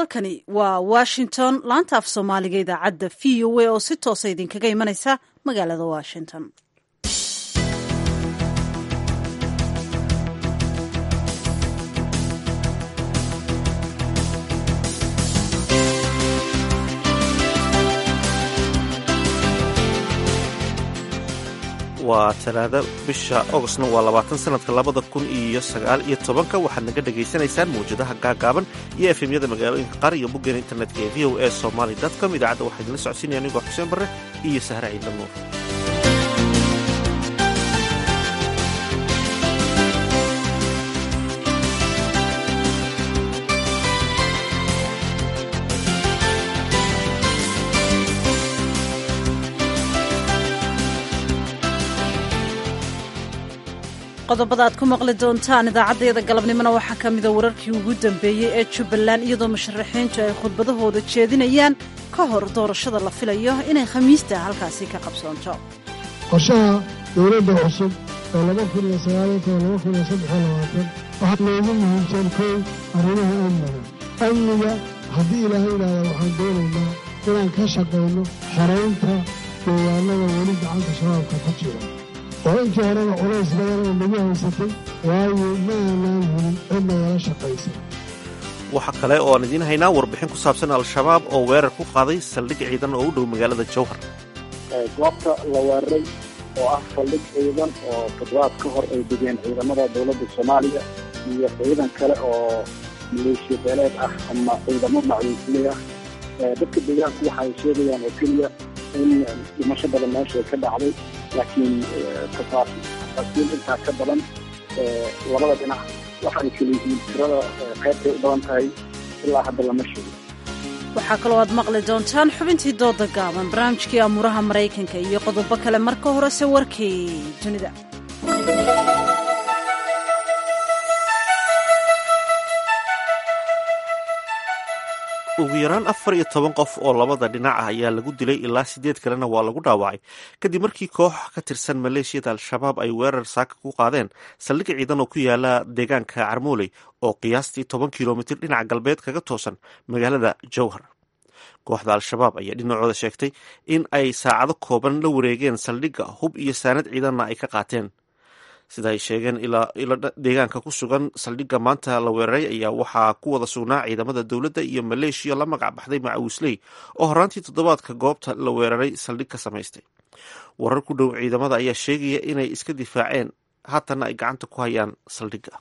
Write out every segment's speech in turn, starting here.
halkani waa washington laanta af soomaaliga idaacadda v o a oo si toosa idinkaga imanaysa magaalada washington waa talaado bisha ogostna waa labaatan sanadka labada kun iyo sagaal iyo tobanka waxaad naga dhagaysanaysaan mawjadaha gaagaaban iyo efemyada magaalooyinka qaar iyo boggeena internetka ee v o a somaly com idaacadda waxaa idinla socodsiinaya anigoo xuseen barre iyo sahre ciidla nuur qodobada aad ku maqli doontaan idaacaddayada galabnimona waxaa ka mida wararkii ugu dambeeyey ee jubbaland iyadoo musharaxiintu ay khudbadahooda jeedinayaan ka hor doorashada la filayo inay khamiista halkaasi ka qabsoonto qorshaha dowladda cusub ee laba kun iyo sagaaliyo toban laba kun iyo saddex iyo labaatan waxaa loogu muhiimsan kow arrimaha amniga amniga haddii ilaahay yidhaahda waxaan doonaynaa inaan ka shaqayno xoraynta deegaanada weli gacanta shabaabka ku jira oo intii horeba culays badan oo nagu haysatay waayo ma aanaan helin cid nagala shaqaysa waxaa kale oo aan idiin haynaa warbixin ku saabsan al-shabaab oo weerar ku qaaday saldhig ciidan oo u dhow magaalada jowhar goobta la weeraray oo ah saldhig ciidan oo toddobaad ka hor ay degeen ciidamada dowladda soomaaliya iyo ciidan kale oo maleeshiya beeleed ah ama ciidamo macwiisley ah dadka deegaanku waxa ay sheegayaan oo keliya in dhimasho badan meesha ay ka dhacday laakiin tafaasiil intaa ka badan labada dhinac waxa ay kala yihiin tirada qaybtay u badan tahay ilaa hadda lama sheego waxaa kaloo aad maqli doontaan xubintii dooda gaaban barnaamijkii amuuraha maraykanka iyo qodobo kale marka horese warkii dunida ugu yaraan afar iyo toban qof oo labada dhinac ah ayaa lagu dilay ilaa sideed kalena waa lagu dhaawacay kadib markii koox ka tirsan maleeshiyada al-shabaab ay weerar saaka ku qaadeen saldhig ciidan oo ku yaala deegaanka carmooley oo qiyaastii toban kilomitir dhinaca galbeed kaga toosan magaalada jowhar kooxda al-shabaab ayaa dhinacooda sheegtay in ay saacado kooban la wareegeen saldhigga hub iyo saanad ciidanna ay ka qaateen sida ay sheegeen ilo deegaanka ku sugan saldhigga maanta la weeraray ayaa waxaa ku wada sugnaa ciidamada dowladda iyo maleeshiya la magac baxday macawisley oo horaantii toddobaadka goobta la weeraray saldhig ka samaystay warar ku dhow ciidamada ayaa sheegaya inay iska difaaceen haatanna ay gacanta ku hayaan saldhigga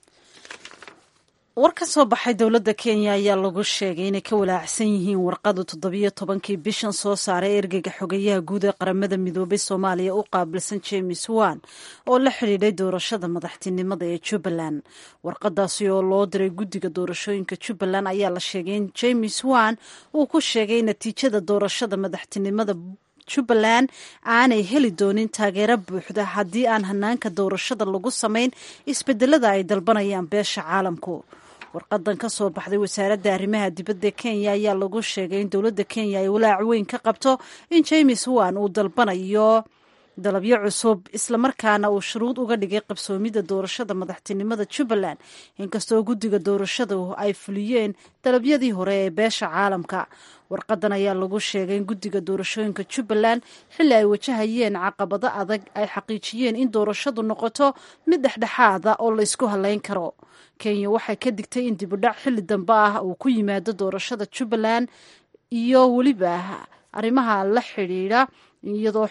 war ka soo baxay dowladda kenya ayaa lagu sheegay inay ka walaacsan yihiin warqadu toddobiyo tobankii bishan soo saaray ergeyga xogeyaha guud ee qaramada midoobay soomaaliya u qaabilsan james wan oo la xidhiidhay doorashada madaxtinimada ee jubbaland warqadaasi oo loo diray guddiga doorashooyinka jubbaland ayaa la sheegay in james wan uu ku sheegay natiijada doorashada madaxtinimada jubbaland aanay heli doonin taageero buuxda haddii aan hanaanka doorashada lagu samayn isbedelada ay dalbanayaan beesha caalamku warqadan ka soo baxday wasaaradda arrimaha dibadda kenya ayaa lagu sheegay in dowladda kenya ay walaac weyn ka qabto in james wan uu dalbanayo dalabyo cusub islamarkaana uu shuruud uga dhigay qabsoomidda doorashada madaxtinimada jubbaland inkastoo guddiga doorashadu ay fuliyeen dalabyadii hore ee beesha caalamka warqadan ayaa lagu sheegay in guddiga doorashooyinka jubbaland xilli ay wajahayeen caqabado adag ay xaqiijiyeen in doorashadu noqoto mid dhexdhexaada oo laysku halayn karo kenya waxay ka digtay in dibudhac xilli dambe ah uu ku yimaado doorashada jubbaland iyo weliba arrimaha la xidhiidha iyadoo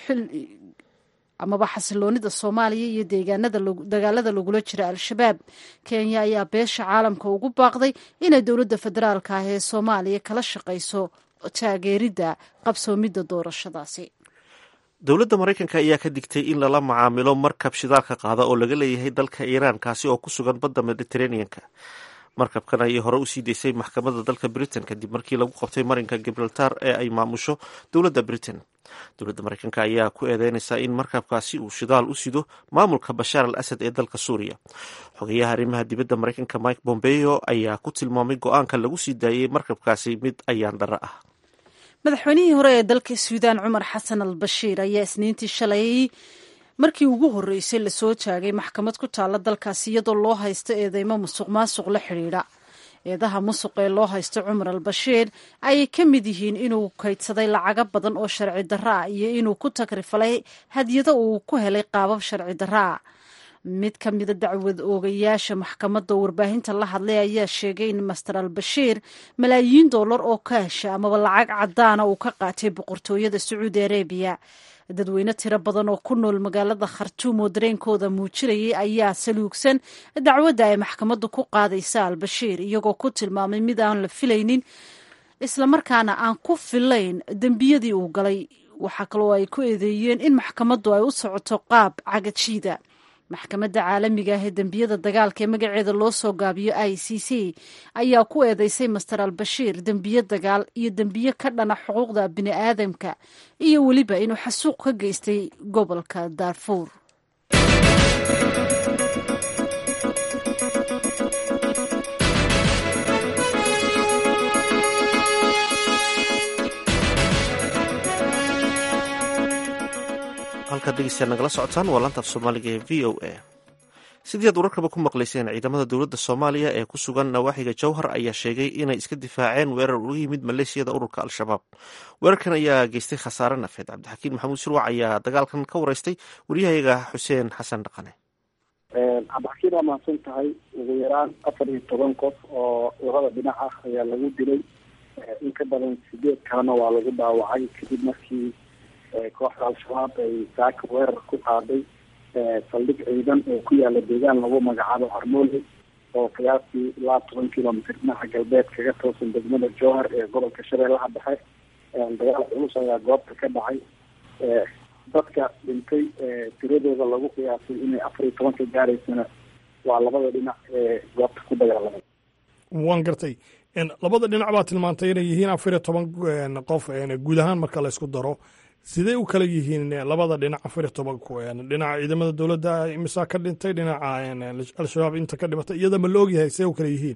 amaba xasiloonida soomaaliya iyo deegaanada dagaalada lagula jira al-shabaab kenya ayaa beesha caalamka ugu baaqday inay dowladda federaalka ah ee soomaaliya kala shaqayso taageeridda qabsoomidda doorashadaasi dowladda maraykanka ayaa ka digtay in lala macaamilo markab shidaalka qaada oo laga leeyahay dalka iiraan kaasi oo ku sugan badda mediteraneanka markabkan ayay hore usii deysay maxkamadda dalka britain kadib markii lagu qabtay marinka gibraltar ee ay maamusho dowladda britain dowladda maraykanka ayaa ku eedeynaysaa in markabkaasi uu shidaal u sido maamulka bashaar al asad ee dalka suuriya xogeyaha arrimaha dibadda maraykanka mike bombeo ayaa ku tilmaamay go-aanka lagu sii daayey markabkaasi mid ayaan dharo ah madaxweynihii hore ee dalka suudaan cumar xasan al bashiir ayaa isniintii shalay markii ugu horreysay lasoo taagay maxkamad ku taalla dalkaasi iyadoo loo haysto eedeymo musuq maasuq la xidhiidha eedaha musuq ee loo haysto cumar al bashiir ayay ka mid yihiin inuu kaydsaday lacago badan oo sharci darro ah iyo inuu ku tagrifalay hadyado uu ku helay qaabab sharci darro ah mid ka mida dacwad oogayaasha maxkamadda warbaahinta la hadlay ayaa sheegay in master al bashiir malaayiin dollar oo kaasha amaba lacag caddaana uu ka qaatay boqortooyada sacuudi arabiya dadweyne tiro badan oo ku nool magaalada khartuum oo dareenkooda muujinayay ayaa saluugsan dacwadda ay maxkamaddu ku qaadaysa al bashiir iyagoo ku tilmaamay mid aan la filaynin islamarkaana aan ku filayn dembiyadii uu galay waxaa kaloo ay ku eedeeyeen in maxkamaddu ay u socoto qaab cagajiida maxkamadda caalamiga ah ee dembiyada dagaalka ee magaceeda loo soo gaabiyo i c c ayaa ku eedeysay master al bashiir dembiye dagaal iyo dembiye ka dhana xuquuqda bini aadamka iyo weliba inuu xasuuq ka geystay gobolka daarfuur halkaad dhegeystayaal nagala socotaan waa laanta af soomaaliga ee v o a sidii aad wararkaba ku maqlayseen ciidamada dowladda soomaaliya ee ku sugan nawaaxiga jowhar ayaa sheegay inay iska difaaceen weerar uga yimid maleeshiyada ururka al-shabaab weerarkan ayaa geystay khasaare nafeed cabdixakiin maxamuud shirwac ayaa dagaalkan ka wareystay wariyahayaga xuseen xasan dhaqane cabdixakiin waa mahadsan tahay ugu yaraan afar iyo toban qof oo labada dhinac ah ayaa lagu dilay in ka badan sideed kalena waa lagu dhaawacay kadib markii kooxda al-shabaab ay saaka weerar ku qaaday saldhig ciidan oo ku yaala deegaan lagu magacaabo harmoole oo qiyaastii ilaa toban kilomitr dhinaca galbeed kaga toosan degmada jowhar ee gobolka shabeellaha dhexe dagaal culus ayaa goobta ka dhacay dadka dhintay tiradooda lagu qiyaasay inay afar iyo tobanka gaaraysana waa labada dhinac ee goobta ku dagaalamay waan gartay labada dhinac baa tilmaantay inay yihiin afar iyo toban qof guud ahaan marka la isku daro sidee u kala yihiin labada dhinac afar iyo tobanku dhinaca ciidamada dowladda imisaa ka dhintay dhinaca al-shabaab inta ka dhimatay iyada ma la ogyahay see u kala yihiin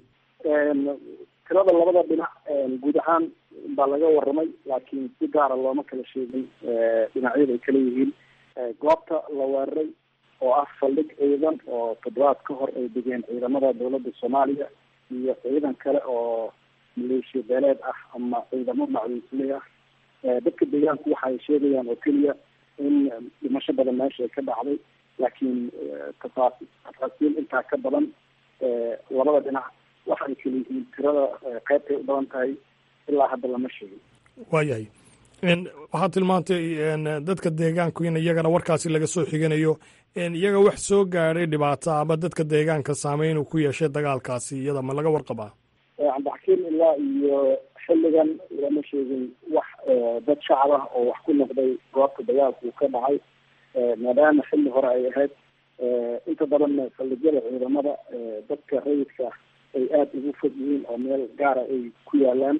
tirada labada dhinac guud ahaan baa laga waramay laakiin si gaara looma kala sheegin dhinacyada ay kala yihiin goobta la weeraray oo ah saldhig ciidan oo toddobaad ka hor ay degeen ciidamada dowladda soomaaliya iyo ciidan kale oo maleeshiya beeleed ah ama ciidamo macluusley ah dadka deegaanku waxa ay sheegayaan oo keliya in dhimasho badan meesha ay ka dhacday laakiin tafaas tafaasiil intaa ka badan labada dhinac waxa ay kala yihiin tirada qeybtay u badan tahay ilaa hadda lama sheegin waayahay waxaad tilmaantay dadka deegaanku in iyagana warkaasi laga soo xiganayo iyaga wax soo gaadhay dhibaato ama dadka deegaanka saameyn uu ku yeeshay dagaalkaasi iyada ma laga warqabaa cabdixakiim ilaa iyo xilligan lama sheegin wax dad shacab ah oo wax ku noqday goobta dagaalku ka dhacay maadaama xilli hore ay ahayd inta badanna saldhigyada ciidamada dadka rayidka ay aada ugu fog yihiin oo meel gaara ay ku yaalaan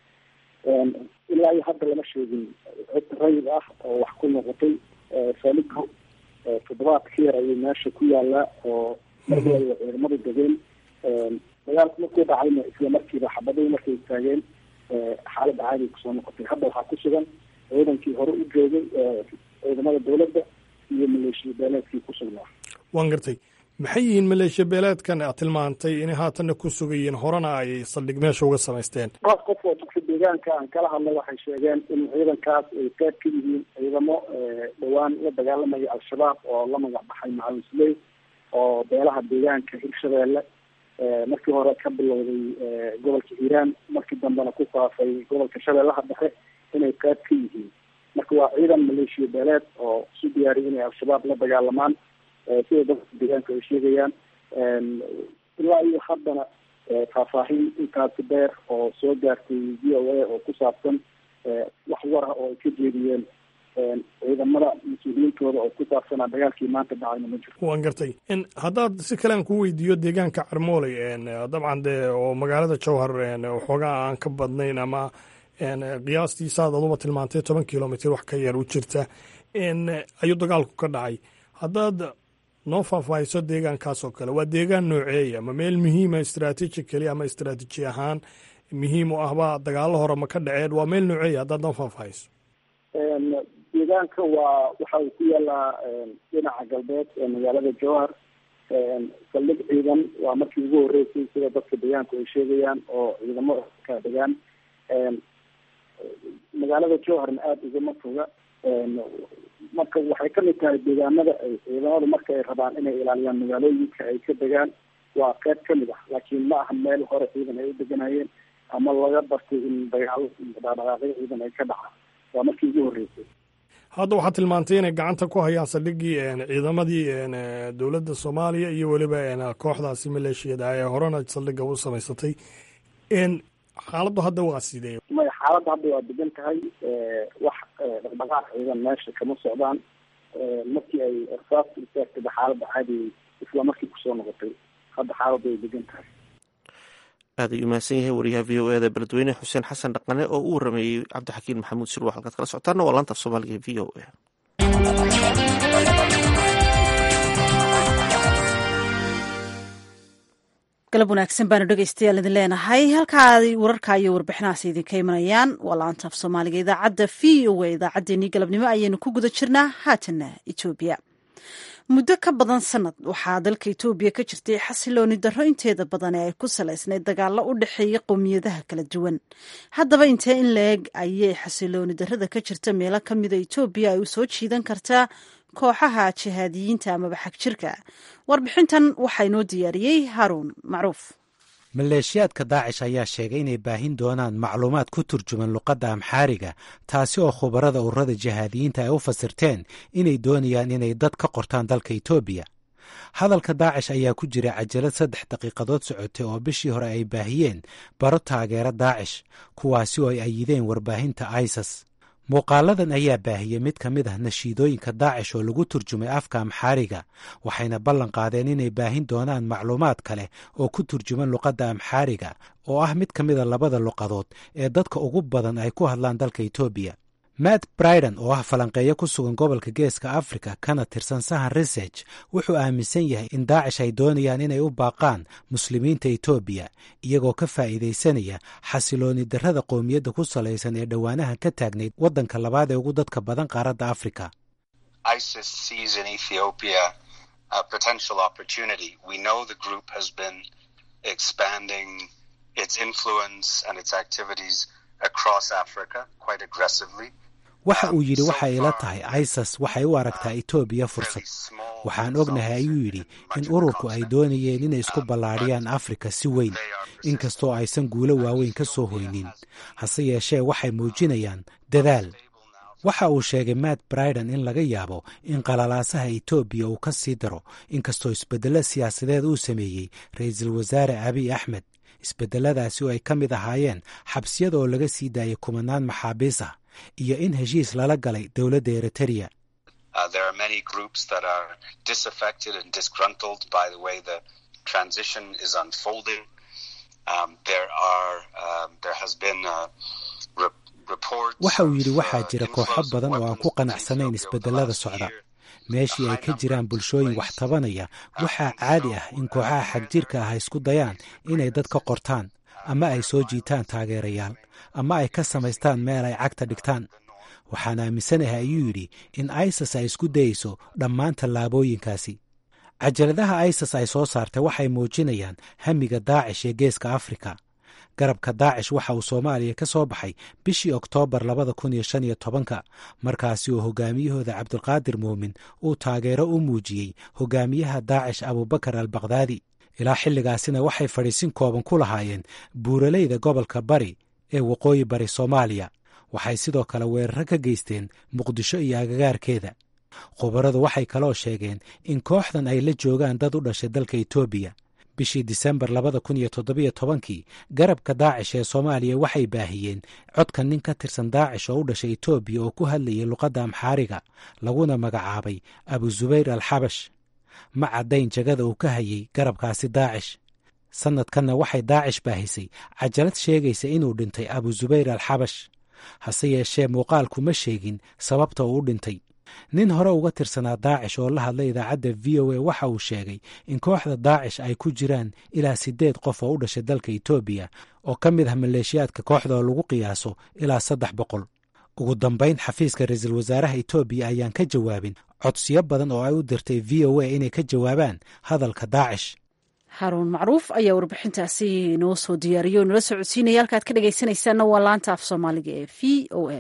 ilaa iyo hadda lama sheegin cid rayid ah oo wax ku noqotay saligo toddobaad ka yar ayay meesha ku yaalaa oo markii ay ciidamadu degeen dagaalku markuu dhacayna isla markiiba xabadii markay istaageen xaalad caadi kusoo noqotay hadda waxaa ku sugan ciidankii hore u joogay ciidamada dowladda iyo maleeshiya beeleedkii ku sugnaa waan gartay maxay yihiin maleeshiya beeleedkan aad tilmaantay inay haatanna ku sugayiin horena ay saldhig meesha uga samaysteen qof qof oo dadka deegaanka aan kala hadlay waxay sheegeen in ciidankaas ay qayb ka yihiin ciidamo dhowaan la dagaalamaya al-shabaab oo la magac baxay macawisley oo beelaha deegaanka hirshabeelle markii hore ka bilowday gobolka hiiraan markii dambena ku faafay gobolka shabeellaha dhexe inay qayb ka yihiin marka waa ciidan maleeshiya beeleed oo isu diyaariyay inay al-shabaab la dagaalamaan sida dadka deegaanka ay sheegayaan ilaa iyo haddana faahfaahin intaasi dheer oo soo gaartay v o a oo ku saabsan wax war ah oo ay ka jeediyeen ciidamada mas-uuliyiintooda oo ku saabsanaa dagaalkii maanta dhacayna ma jiro waan gartay haddaad si kale aan ku weydiiyo deegaanka carmooley dabcan dee oo magaalada jowhar waxoogaa aan ka badnayn ama qiyaastii saad aduba tilmaantay toban kilomitr wax ka yar u jirta ayuu dagaalku ka dhacay haddaad noo faahfaahiso deegaankaas oo kale waa deegaan nooceeya ma meel muhiima strategically ama istraatiiji ahaan muhiim u ahba dagaalo hore ma ka dhaceen waa meel nooceeya haddaad noo faahfaahiso deegaanka waa waxa uu ku yaalaa dhinaca galbeed ee magaalada jowhar saldhig ciidan waa markii ugu horreysay sida dadka deegaanku ay sheegayaan oo ciidamo ka degaan magaalada jowharna aada ugama foga marka waxay kamid tahay deegaanada ay ciidamadu marka ay rabaan inay ilaaliyaan magaalooyinka ay ka degaan waa qeyb kamid ah laakiin ma aha meel hore ciidan ay u deganayeen ama laga bartay in dagaalo dhaqdhaqaaqyo ciidan ay ka dhacaan waa markii ugu horreysay hadda waxaad tilmaantay inay gacanta ku hayaan saldhiggii ciidamadii dowladda soomaaliya iyo weliba kooxdaasi maleeshiyada ee horena saldhigga u samaysatay xaaladdu hadda waa sidee maya xaaladda hadda waa degan tahay wax dhaqdhaqaaq ciidan meesha kama socdaan markii ay ersaasta istaagtayba xaaladda caadi isla markii kusoo noqotay hadda xaaladda way degan tahay aad ayuu mahadsan yahay wariyaha v o eda beledweyne xuseen xasan dhaqane oo u warameeyey cabdixakiin maxamuud sirwa halkaad kala socotaana waa laanta af soomaaliga e v o a galab wanaagsan baanu dhegeystayaal idin leenahay halkaa wararka iyo warbixinahaas idinka imanayaan waa laanta af soomaaliga idaacadda v o a idaacaddeenii galabnimo ayaynu ku guda jirnaa haatana etoobiya muddo ka badan sanad waxaa dalka etoobiya ka jirtay xasilooni darro inteeda badan ee ay ku salaysnayd dagaallo u dhexeeya qowmiyadaha kala duwan haddaba intee in la-eg ayay xasilooni darrada ka jirta meelo ka mida etoobiya ay u soo jiidan kartaa kooxaha jihaadiyiinta amaba xagjirka warbixintan waxaa inoo diyaariyey haruun macruuf maleeshiyaadka daacish ayaa sheegay inay baahin doonaan macluumaad ku turjuman luqadda amxaariga taasi oo khubarada ururada jihaadiyiinta ay u fasirteen inay doonayaan inay dad ka qortaan dalka etoobiya hadalka daacish ayaa ku jira cajalad saddex daqiiqadood socotay oo bishii hore ay baahiyeen baro taageera daacish kuwaasi oo ay ayideen warbaahinta isas muuqaaladan ayaa baahiyey mid ka mid ah nashiidooyinka daacish oo lagu turjumay afka amxaariga waxayna ballan qaadeen inay baahin doonaan macluumaad kale oo ku turjuman luqadda amxaariga oo ah mid ka mida labada luqadood ee dadka ugu badan ay ku hadlaan dalka etoobiya matt briden oo ah falanqeeyo ku sugan gobolka geeska africa kana tirsan sahan research wuxuu aaminsan yahay in daacish ay doonayaan inay u baaqaan muslimiinta etoobiya iyagoo ka faa'iidaysanaya xasilooni darrada qowmiyadda ku salaysan ee dhowaanaha ka taagnayd waddanka labaad ee ugu dadka badan qaaradda africa waxa uu yidhi waxay ila tahay isas waxay u aragtaa etoobiya fursad waxaan ognahay ayuu yidhi in ururku ay doonayeen inay isku ballaadhiyaan afrika si weyn inkastoo aysan guulo waaweyn ka soo hoynin hase yeeshee waxay muujinayaan dadaal waxa uu sheegay matt briden in laga yaabo in qalalaasaha etoobiya uu ka sii daro inkastoo isbeddello siyaasadeed uu sameeyey ra-iisul wasaare abiy axmed isbeddeladaasi oo ay ka mid ahaayeen xabsiyada oo laga sii daayay kumanaan maxaabiis ah iyo in heshiis lala galay dowladda eritrea waxa uu yidhi waxaa jira kooxo badan oo aan ku qanacsanayn isbedelada socda meeshii ay ka jiraan bulshooyin wax tabanaya waxaa caadi ah in kooxaha xagjirka ah isku dayaan inay dad ka qortaan ama ay soo jiitaan taageerayaal ama ay ka samaystaan meel ay cagta dhigtaan waxaan aaminsanahay ayuu yidhi in isas ay isku dayeyso dhammaan tallaabooyinkaasi cajaladaha isas ay soo saartay waxay muujinayaan hamiga daacish ee geeska afrika garabka daacish waxa uu soomaaliya ka soo baxay bishii oktoobar labada kun iyo shan iyo tobanka markaasi oo hogaamiyahooda cabdulqaadir muumin uu taageero u muujiyey hogaamiyaha daacish abubakar al bakdaadi ilaa xilligaasina waxay fadhiisin kooban ku lahaayeen buuraleyda gobolka bari ee waqooyi bari soomaaliya waxay sidoo kale weeraro ka geysteen muqdisho iyo agagaarkeeda khubaradu waxay kaloo sheegeen in kooxdan ay la joogaan dad u dhashay dalka etoobiya bishii disembar labada kun iyo toddobiyo tobankii garabka daacish ee soomaaliya waxay baahiyeen codka nin ka tirsan daacish oo u dhashay etoobiya oo ku hadlayay luqadda amxaariga laguna magacaabay abu zubayr al xabash ma caddayn jagada uu ka hayay garabkaasi daacish sannadkanna waxay daacish baahisay cajalad sheegaysa inuu dhintay abu zubayr al xabash hase yeeshee muuqaalku ma sheegin sababta uu u dhintay nin hore uga tirsanaa daacish oo la hadlay idaacadda v o a waxa uu sheegay in kooxda daacish ay ku jiraan ilaa siddeed qof oo u dhashay dalka etoobiya oo ka mid ah maleeshiyaadka kooxda oo lagu qiyaaso ilaa saddex boqol ugu dambayn xafiiska ra-iisul wasaaraha etoobiya ayaan ka jawaabin codsiyo badan oo ay u dirtay v o a inay ka jawaabaan hadalka daacish haruun macruuf ayaa warbixintaasi inoo soo diyaariyo nala soo codsiinaya halkaad ka dhegaysanaysaanna waa laanta af soomaaliga ee v o a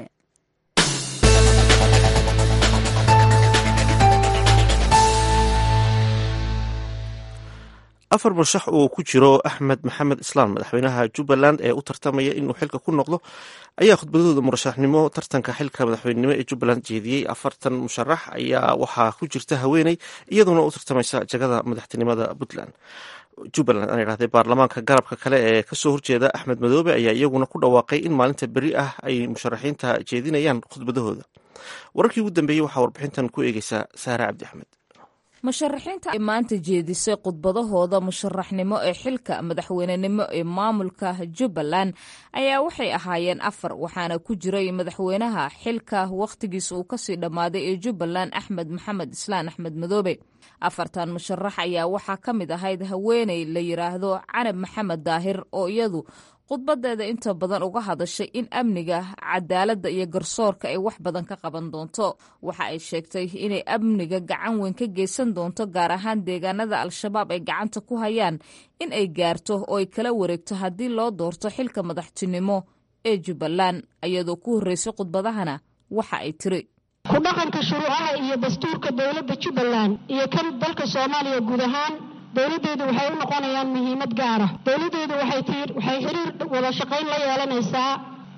afar murshax uu ku jiro axmed maxamed islaan madaxweynaha jubbaland ee u tartamaya inuu xilka ku noqdo ayaa khudbadooda murashaxnimo tartanka xilka madaxweynenimo ee jubbaland jeediyey afartan musharax ayaa waxaa ku jirta haweeney iyaduna u tartamaysa jagada madaxtinimada puntland jubbaland aan idhahdee baarlamaanka garabka kale ee kasoo horjeeda axmed madoobe ayaa iyaguna ku dhawaaqay in maalinta beri ah ay musharaxiinta jeedinayaan khudbadahooda wararkii ugu dambeeyey waxaa warbixintan ku eegeysaa saare cabdi axmed musharaxiinta ay maanta jeedisay khudbadahooda musharaxnimo ee xilka madaxweynenimo ee maamulka jubbaland ayaa waxay ahaayeen afar waxaana ku jiray madaxweynaha xilka wakhtigiisa uu kasii dhammaaday ee jubbaland axmed maxamed islaan axmed madoobe afartan musharax ayaa waxaa ka mid ahayd haweeney la yidhaahdo canab maxamed daahir oo iyadu khudbadeeda inta badan uga hadashay in amniga cadaaladda iyo garsoorka ay wax badan ka qaban doonto waxa ay sheegtay inay amniga gacan weyn ka geysan doonto gaar ahaan deegaanada al-shabaab ay gacanta ku hayaan in ay gaarto oo ay kala wareegto haddii loo doorto xilka madaxtinimo ee jubbaland iyadoo ku horreysay khudbadahana waxa ay tiri ku dhaqanka shuruucaha iyo dastuurka dowladda jubbaland iyo kan dalka soomaaliya guud ahaan dowladdeedu waxay u noqonayaan muhiimad gaara dowladdeedu waxay xiriir wada shaqayn la yeelanaysaa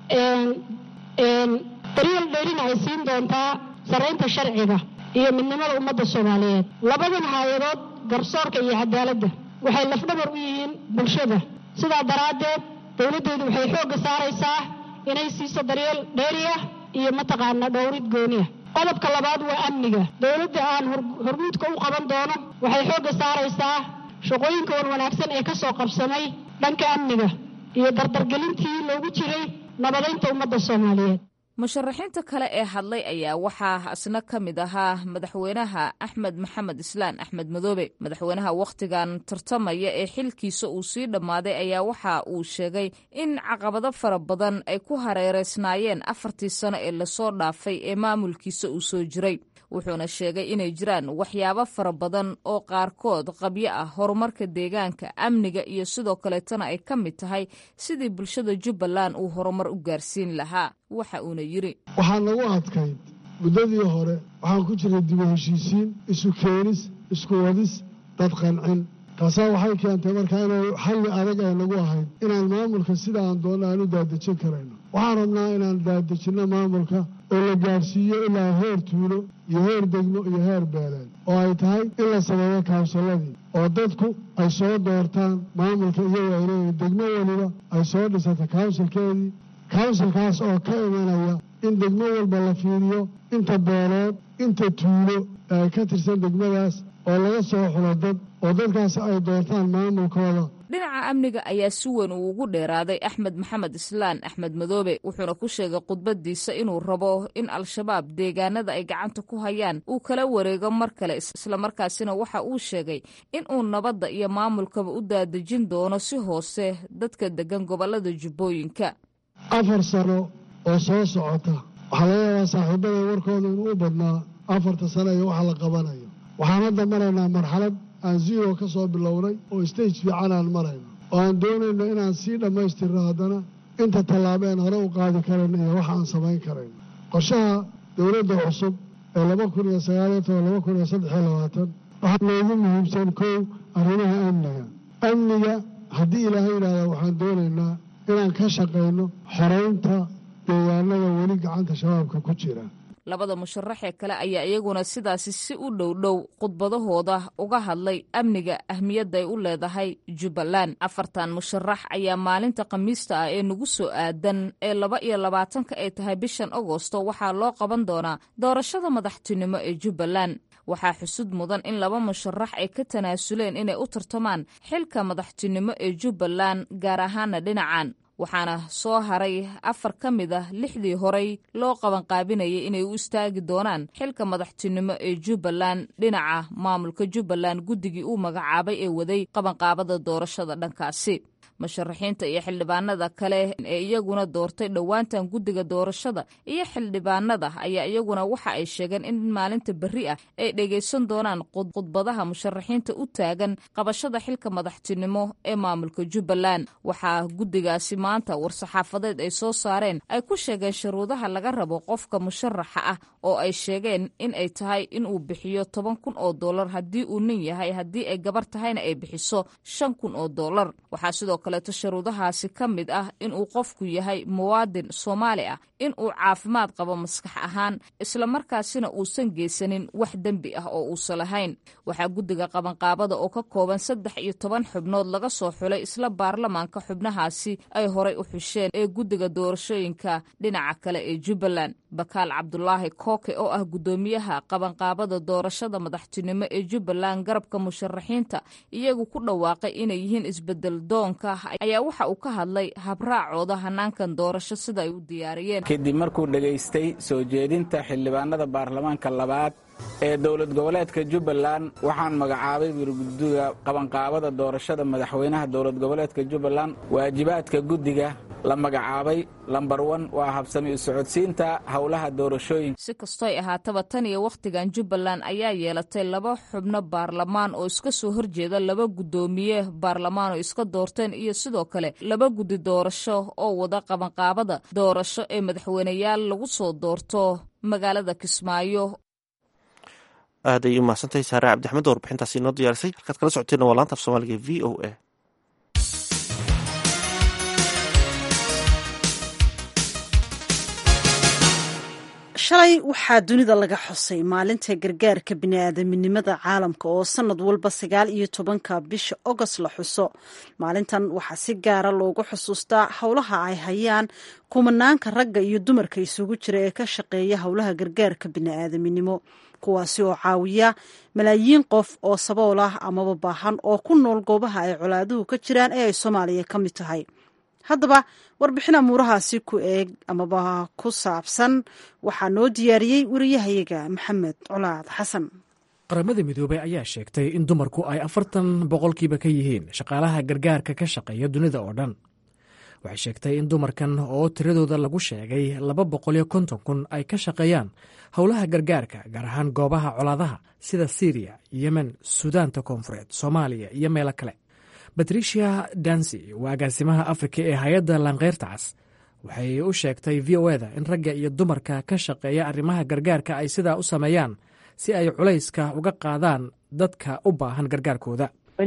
daryeel dheerina ay siin doontaa sarraynta sharciga iyo midnimada ummadda soomaaliyeed labadan hay-adood garsoorka iyo cadaaladda waxay lafdhabar u yihiin bulshada sidaa daraaddeed dowladdeedu waxay xoogga saaraysaa inay siiso daryeel dheeriah iyo mataqaana dhowrid gooniah qodobka labaad waa amniga dowladda aan hormuudka u qaban doono waxay xoogga saaraysaa shaqooyinka wan wanaagsan ee ka soo qabsamay dhanka amniga iyo dardargelintii loogu jiray nabadaynta ummadda soomaaliyeed musharaxiinta kale ee hadlay ayaa waxaa isna ka mid ahaa madaxweynaha axmed maxamed islaan axmed madoobe madaxweynaha wakhtigan tartamaya ee xilkiisa uu sii dhammaaday ayaa waxa uu sheegay in caqabado fara badan ay ku hareereysnaayeen afartii sano ee lasoo dhaafay ee maamulkiisa uu soo jiray wuxuuna sheegay inay jiraan waxyaabo fara badan oo qaarkood qabyo ah horumarka deegaanka amniga iyo sidoo kaleetana ay ka mid tahay sidii bulshada jubbaland uu horumar u gaarsiin lahaa waxa uuna yidhi waxaa nagu adkayd muddadii hore waxaan ku jiray dibu heshiisiin isu keenis isku wadis dad qancin taasaa waxay keentay markaa inay xalli adag ay nagu ahayd inaan maamulka sida aan doonno aan u daadejin karayno waxaan rabnaa inaan daadejinno maamulka oo la gaadhsiiyo ilaa heer tuulo iyo heer degmo iyo heer beeleed oo ay tahay in la sameeyo kaawsalladii oo dadku ay soo doortaan maamulka iyagoo ay leeyihin degmo weliba ay soo dhisata kawnsilkeedii kawnsilkaas oo ka imanaya in degmo walba la fiiriyo inta beelood inta tuulo ee ka tirsan degmadaas oo laga soo xulo dad oo dadkaas ay doortaan maamulkooda dhinaca amniga ayaa si weyn uu ugu dheeraaday axmed maxamed islaan axmed madoobe wuxuuna ku sheegay khudbadiisa inuu rabo in al-shabaab deegaanada ay gacanta ku hayaan uu kala wareego mar kale islamarkaasina waxa uu sheegay in uu nabadda iyo maamulkaba u daadejin doono si hoose dadka degan gobolada jubbooyinka afar sano oo soo socota waxaa laga yaabaa saaxiibada warkooda inuu u badnaa afarta sano iyo waxa la qabanayo waxaan hadda maraynaa marxalad aan zero ka soo bilownay oo stage fiican aan marayno oo aan doonayno inaan sii dhammaystirno haddana inta tallaabo aan hore u qaadi karayno iyo waxa aan samayn karayno qorshaha dowladda cusub ee laba kun iyo sagaaliyo toban laba kun iyo saddex iyo labaatan waxaa loogu muhiimsan kow arrimaha amniga amniga haddii ilaahay yidhaahda waxaan doonaynaa inaan ka shaqayno xoraynta deegaanada weli gacanta shabaabka ku jira labada musharaxee kale ayaa iyaguna sidaasi si u dhow dhow khudbadahooda uga hadlay amniga ahmiyadda ay u leedahay jubbaland afartan musharax ayaa maalinta khamiista ah ee nagu soo aadan ee laba iyo labaatanka ay tahay bishan agosto waxaa loo qaban doonaa doorashada madaxtinimo ee jubbaland waxaa xusud mudan in laba musharax ay ka tanaasuleen inay u tartamaan xilka madaxtinimo ee jubbaland gaar ahaana dhinacan waxaana soo haray afar ka mid ah lixdii horey loo qabanqaabinayay inay u istaagi doonaan xilka madaxtinimo ee jubbaland dhinaca maamulka jubbaland guddigii uu magacaabay ee waday qabanqaabada doorashada dhankaasi musharaxiinta iyo xildhibaanada kale ee iyaguna doortay dhowaantan guddiga doorashada iyo xildhibaanada ayaa iyaguna waxa ay sheegeen in maalinta berri ah ay dhegaysan doonaan khudbadaha musharaxiinta u taagan qabashada xilka madaxtinimo ee maamulka jubbaland waxaa guddigaasi maanta war-saxaafadeed ay soo saareen ay ku sheegeen shuruudaha laga rabo qofka musharaxa ah oo ay sheegeen in ay tahay inuu bixiyo toban kun oo dollar haddii uu nin yahay haddii ay gabar tahayna ay bixiso shan kun oo dollar waxaa sidoo kaleeto shuruudahaasi ka mid ah inuu qofku yahay muwaadin soomaali ah inuu caafimaad qabo maskax ahaan islamarkaasina uusan geysanin wax dembi ah oo uusan lahayn waxaa guddiga qabanqaabada oo ka kooban saddex iyo toban xubnood laga soo xulay isla baarlamaanka xubnahaasi ay horay u xusheen ee guddiga doorashooyinka dhinaca kale ee jubbaland bakaal cabdulaahi kooke oo ah guddoomiyaha qabanqaabada doorashada madaxtinimo ee jubbaland garabka musharaxiinta iyagu ku dhawaaqay inay yihiin isbedel doonka ayaa waxa uu ka hadlay habraacooda hanaankan doorasho sida ay u diyaariyeen kadib markuu dhegaystay soo jeedinta xildhibaanada baarlamaanka labaad ee dowlad goboleedka jubbaland waxaan magacaabay wirguddiga qabanqaabada doorashada madaxweynaha dowlad goboleedka jubbaland waajibaadka guddiga la magacaabay lambar wan waa habsami u socodsiinta howlaha doorashooyinka si kastoy ahaataba tan iyo wakhtigan jubbaland ayaa yeelatay laba xubno baarlamaan oo iska soo horjeeda laba guddoomiye baarlamaan oo iska doorteen iyo sidoo kale laba guddi doorasho oo wada qabanqaabada doorasho ee madaxweyneyaal lagu soo doorto magaalada kismaayo aad ayay umahadsantahay saare cabdixmed oo warbixintaasi inoo diyaarisay halkaad kala socoteena waa laanta af soomaaliga v o a shalay waxaa dunida laga xusay maalinta gargaarka bini'aadaminimada caalamka oo sanad walba sagaal iyo tobanka bisha ogost la xuso maalintan waxaa si gaara loogu xusuustaa howlaha ay hayaan kumanaanka ragga iyo dumarka isugu jira ee ka shaqeeya howlaha gargaarka bini'aadaminimo kuwaasi oo caawiya malaayiin qof oo sabool ah amaba baahan oo ku nool goobaha ay colaaduhu ka jiraan ee ay soomaaliya ka mid tahay haddaba warbixin amuurahaasi ku eeg amaba ku saabsan waxaa noo diyaariyey wariyahayaga maxamed colaad xasan qaramada midoobey ayaa sheegtay in dumarku ay afartan boqolkiiba ka yihiin shaqaalaha gargaarka ka shaqeeya dunida oo dhan waxay sheegtay in dumarkan oo tiradooda lagu sheegay laba boqoliyo konton kun ay ka shaqeeyaan howlaha gargaarka gaar ahaan goobaha colaadaha sida syriya yemen suudaanta koonfureed soomaaliya iyo meelo kale batricia dansi waa agaasimaha afrika ee hay-adda lankeyrta cas waxay u sheegtay v o eda in ragga iyo dumarka ka shaqeeya arrimaha gargaarka ay sidaa u sameeyaan si ay culayska uga qaadaan dadka u baahan gargaarkooda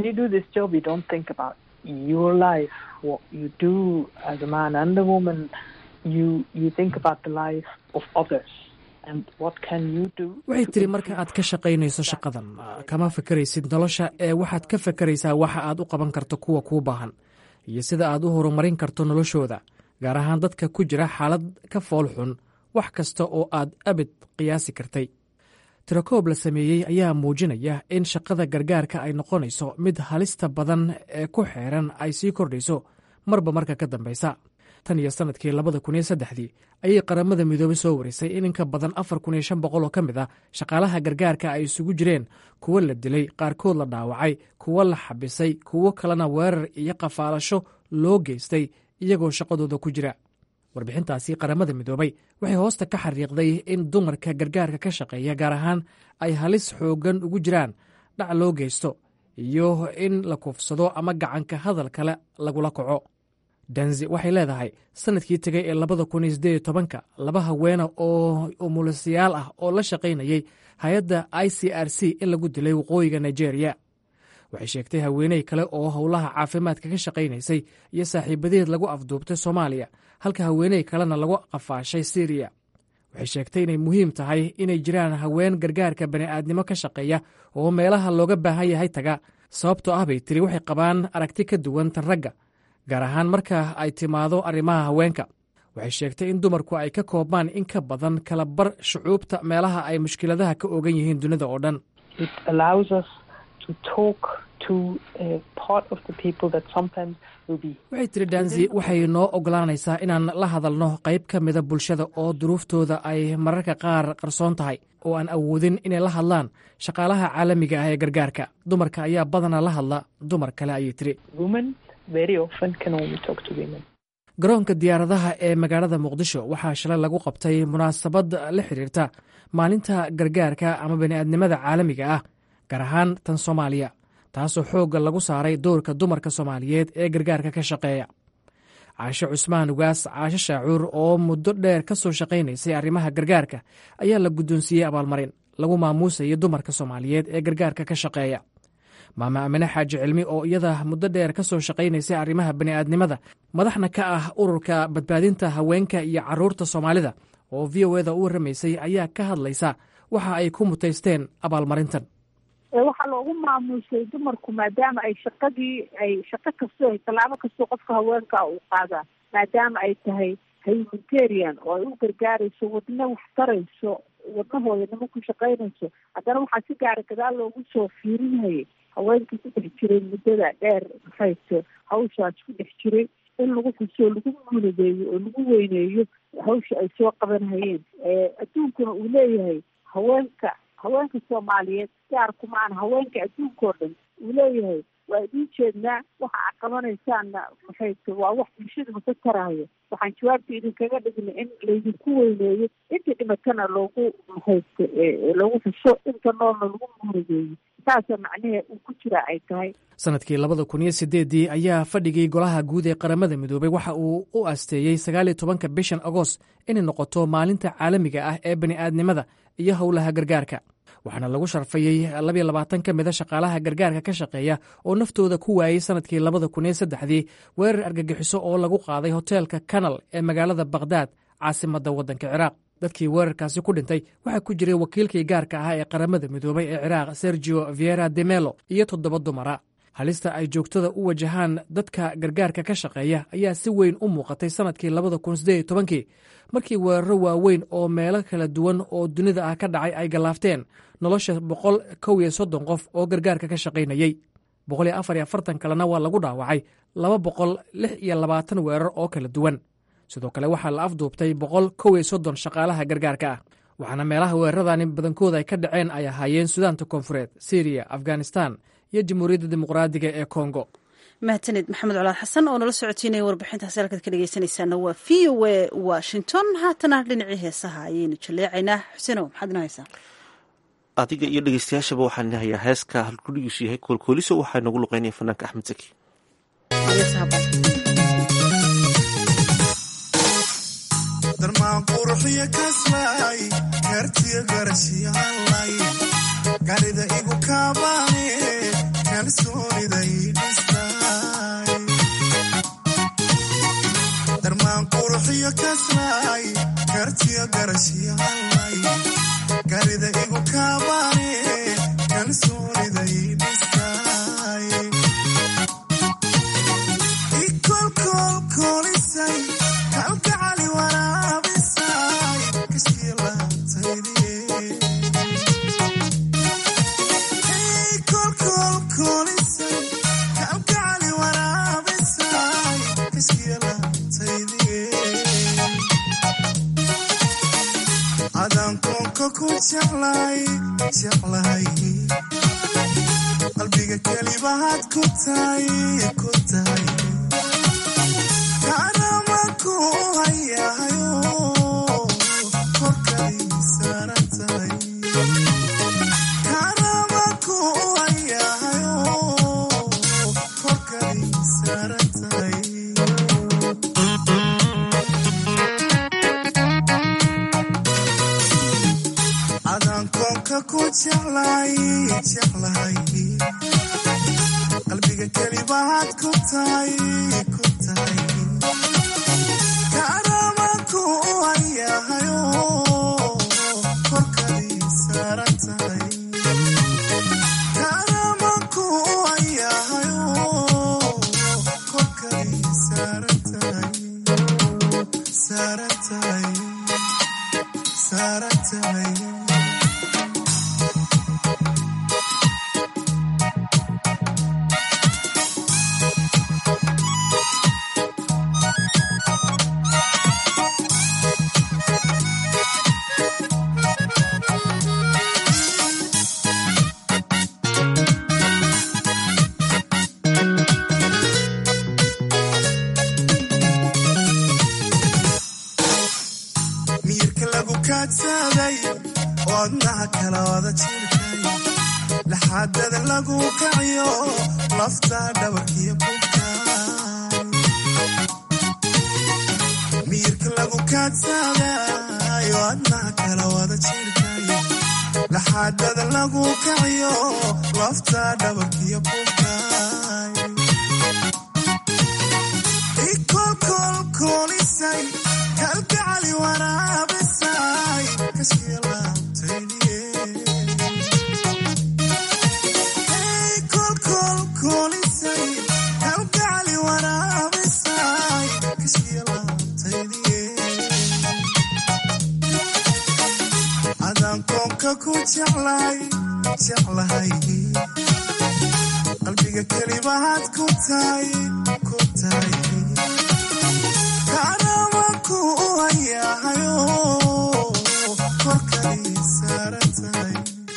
waxay tiri marka aad ka shaqaynayso shaqadan kama fakaraysid nolosha ee waxaad ka fakaraysaa waxa aad u qaban karto kuwa kuu baahan iyo sida aad u horumarin karto noloshooda gaar ahaan dadka ku jira xaalad ka fool xun wax kasta oo aad abid qiyaasi kartay tirakoob la sameeyey ayaa muujinaya in shaqada gargaarka ay noqonayso mid halista badan ee ku xeeran ay sii kordhayso marba marka ka dambaysa tan iyo sanadkii labada kun iyo saddexdii ayay qaramada midoobey soo warisay in in ka badan afar kun iyo shan boqol oo ka mid ah shaqaalaha gargaarka ay isugu jireen kuwo la dilay qaarkood la dhaawacay kuwo la xabisay kuwo kalena weerar iyo qafaalasho loo geystay iyagoo shaqadooda ku jira warbixintaasi qaramada midoobey waxay hoosta ka xariiqday in dumarka gargaarka ka shaqeeya gaar ahaan ay halis xooggan ugu jiraan dhac loo geysto iyo in la kuufsado ama gacanka hadal kale lagula kaco danzi waxay leedahay sanadkii tegay ee labada kun iyo siddeed iyo tobanka laba haweena oo umulisayaal ah oo la shaqaynayay hay-adda i c r c in lagu dilay waqooyiga nigeria waxay sheegtay haweeney kale oo howlaha caafimaadka ka shaqaynaysay iyo saaxiibadeed lagu afduubtay soomaaliya halka haweeney kalena lagu qafaashay siriya waxay sheegtay inay muhiim tahay inay jiraan haween gargaarka bani'aadnimo ka shaqeeya oo meelaha looga baahan yahay taga sababtoo ah bay tiri waxay qabaan aragti ka duwan tan ragga gaar ahaan marka ay timaado arrimaha haweenka waxay sheegtay in dumarku ay ka koobmaan in ka badan kala bar shucuubta meelaha ay mushkiladaha ka ogan yihiin dunida oo dhan waxay tiri danzi waxay noo ogolaanaysaa inaan la hadalno qayb ka mida bulshada oo duruuftooda ay mararka qaar qarsoon tahay oo aan awoodin inay la hadlaan shaqaalaha caalamiga ah ee gargaarka dumarka ayaa badanaa la hadla dumar kale ayay tiri very often can only talk to women. garoonka diyaaradaha ee magaalada muqdisho waxaa shalay lagu qabtay munaasabad la xiriirta maalinta gargaarka ama bani'aadnimada caalamiga ah gaar ahaan tan soomaaliya taasoo xoogga lagu saaray doorka dumarka soomaaliyeed ee gargaarka ka shaqeeya caashe cusmaan ugaas caashe shaacuur oo muddo dheer ka soo shaqaynaysay arrimaha gargaarka ayaa la guddoonsiiyey abaalmarin lagu maamuusayo dumarka soomaaliyeed ee gargaarka ka shaqeeya maama amine xaaji cilmi oo iyada muddo dheer ka soo shaqaynaysay arrimaha bani'aadnimada madaxna ka ah ururka badbaadinta haweenka iyo carruurta soomaalida oo v o eda u warramaysay ayaa ka hadlaysa waxa ay ku mutaysteen abaalmarintan waxaa loogu maamuusay dumarku maadaama ay shaqadii ay shaqo kastoo tallaabo kastoo qofka haweenka uu qaadaa maadaama ay tahay humanitarian oo ay u gargaarayso wadna wax tarayso wadnahooda nimo ku shaqaynayso haddana waxaa si gaara gadaal loogu soo fiirinayay haweenkii ku dhex jiray muddada dheer maxayto hawshaas ku dhex jiray in lagu xuso lagu munadeeyo oo lagu weyneeyo hawsha ay soo qabanhayeen adduunkuna uu leeyahay haweenka haweenka soomaaliyeed gaarku maana haweenka adduunka oo dhan uu leeyahay waa idiin jeednaa waxa aad qabanaysaanna maxayto waa wax bulshadaba ka taraayo waxaan jawaabta idinkaga dhignay in laydinku weyneeyo inta dhimatana loogu maxayto loogu xuso inta noolna lagu munadeeyo saasa macnahe uu ku jiraa ay tahay sanadkii labada kun iyo sideeddii ayaa fadhigii golaha guud ee qaramada midoobey waxa uu u asteeyey sagaaliyo tobanka bishan agost inay noqoto maalinta caalamiga ah ee bani'aadnimada iyo howlaha gargaarka waxaana lagu sharfayey labiyo labaatan ka mida shaqaalaha gargaarka ka shaqeeya oo naftooda ku waayey sanadkii labada kun iyo saddexdii weerar argagixiso oo lagu qaaday hoteelka kanal ee magaalada bakhdad caasimadda waddanka ciraaq dadkii weerarkaasi ku dhintay waxaa ku jiray wakiilkii gaarka ahaa ee qaramada midoobay ee ciraaq sergio viera de melo iyo toddoba dumara halista ay joogtada u wajahaan dadka gargaarka ka shaqeeya ayaa si weyn u muuqatay sanadkii labada kun siddeed iyo tobankii markii weeraro waaweyn oo meelo kala duwan oo dunida ah ka dhacay ay gallaafteen nolosha boqol kow iyo soddon qof oo gargaarka ka shaqaynayey boqol iyo afar iyo afartan kalena waa lagu dhaawacay laba boqol lix iyo labaatan weerar oo kala duwan sidoo kale waxaa la afduubtay boqol kow iyo soddon shaqaalaha gargaarka ah waxaana meelaha weeraradani badankooda ay ka dhaceen ay ahaayeen sudaanta koonfureed syriya afghanistan iyo jamhuuriyadda dimuqraadiga ee kongo mahadsaned maxamed colaad xasan oo nala socotiinaya warbixintaasi halkaad ka dhegeysanaysaana waa v o a washington haatana dhinacii heesaha ayaynu jaleecaynaa xusenow maxaad inoo haysaa adiga iyo dhegeystayaashaba waxaan hayaa heeska halkudhigiisu yahay koolkooliso waxaa noogu luqeynaya fanaanka axmed saki garida igu kaabane kalsooniday dhistay darmaan quruxiyo kaslay kartiyo garashiyaalay garida igu kaabane kalsooniday dhistay ikolkolkolisay kalgacali waraabisay kashkiilaabtaydie adankoonka ku jeclay jeclahay qalbiga kelibahaad ku tahay ku tahay kaanama ku hayahayo korkay saaran tahay kaanama ku hayahayo korkay saaran tahay adankoonka ku jeclay jeclahay qalbiga kelibahaad ku tahay ku tahay kaanama ku hayahayo korkay saaran tahay kaanama ku hayahayo korkay saaran tahay saaran tahay saaran tahay kaadsaday wadnaha kala wada jirkay laxaadada lagu kaciyo lafta dhabarkiyo bugtaay miirka lagu kaadsaday wadnaha kala wada jirkay laxaadada lagu kaciyo lafta dhabarkiyo bugtaay ikolkolkolisay kalgacali waraabisay kashiya laabtayniye kolkolkolisay kalgacali waraabisay kashiya laabtayniye adaan koonka ku jeclay jeclahay qalbiga kelimahaad ku tahay ku tahay kaanamanku u hayahayo korkay saaran tahay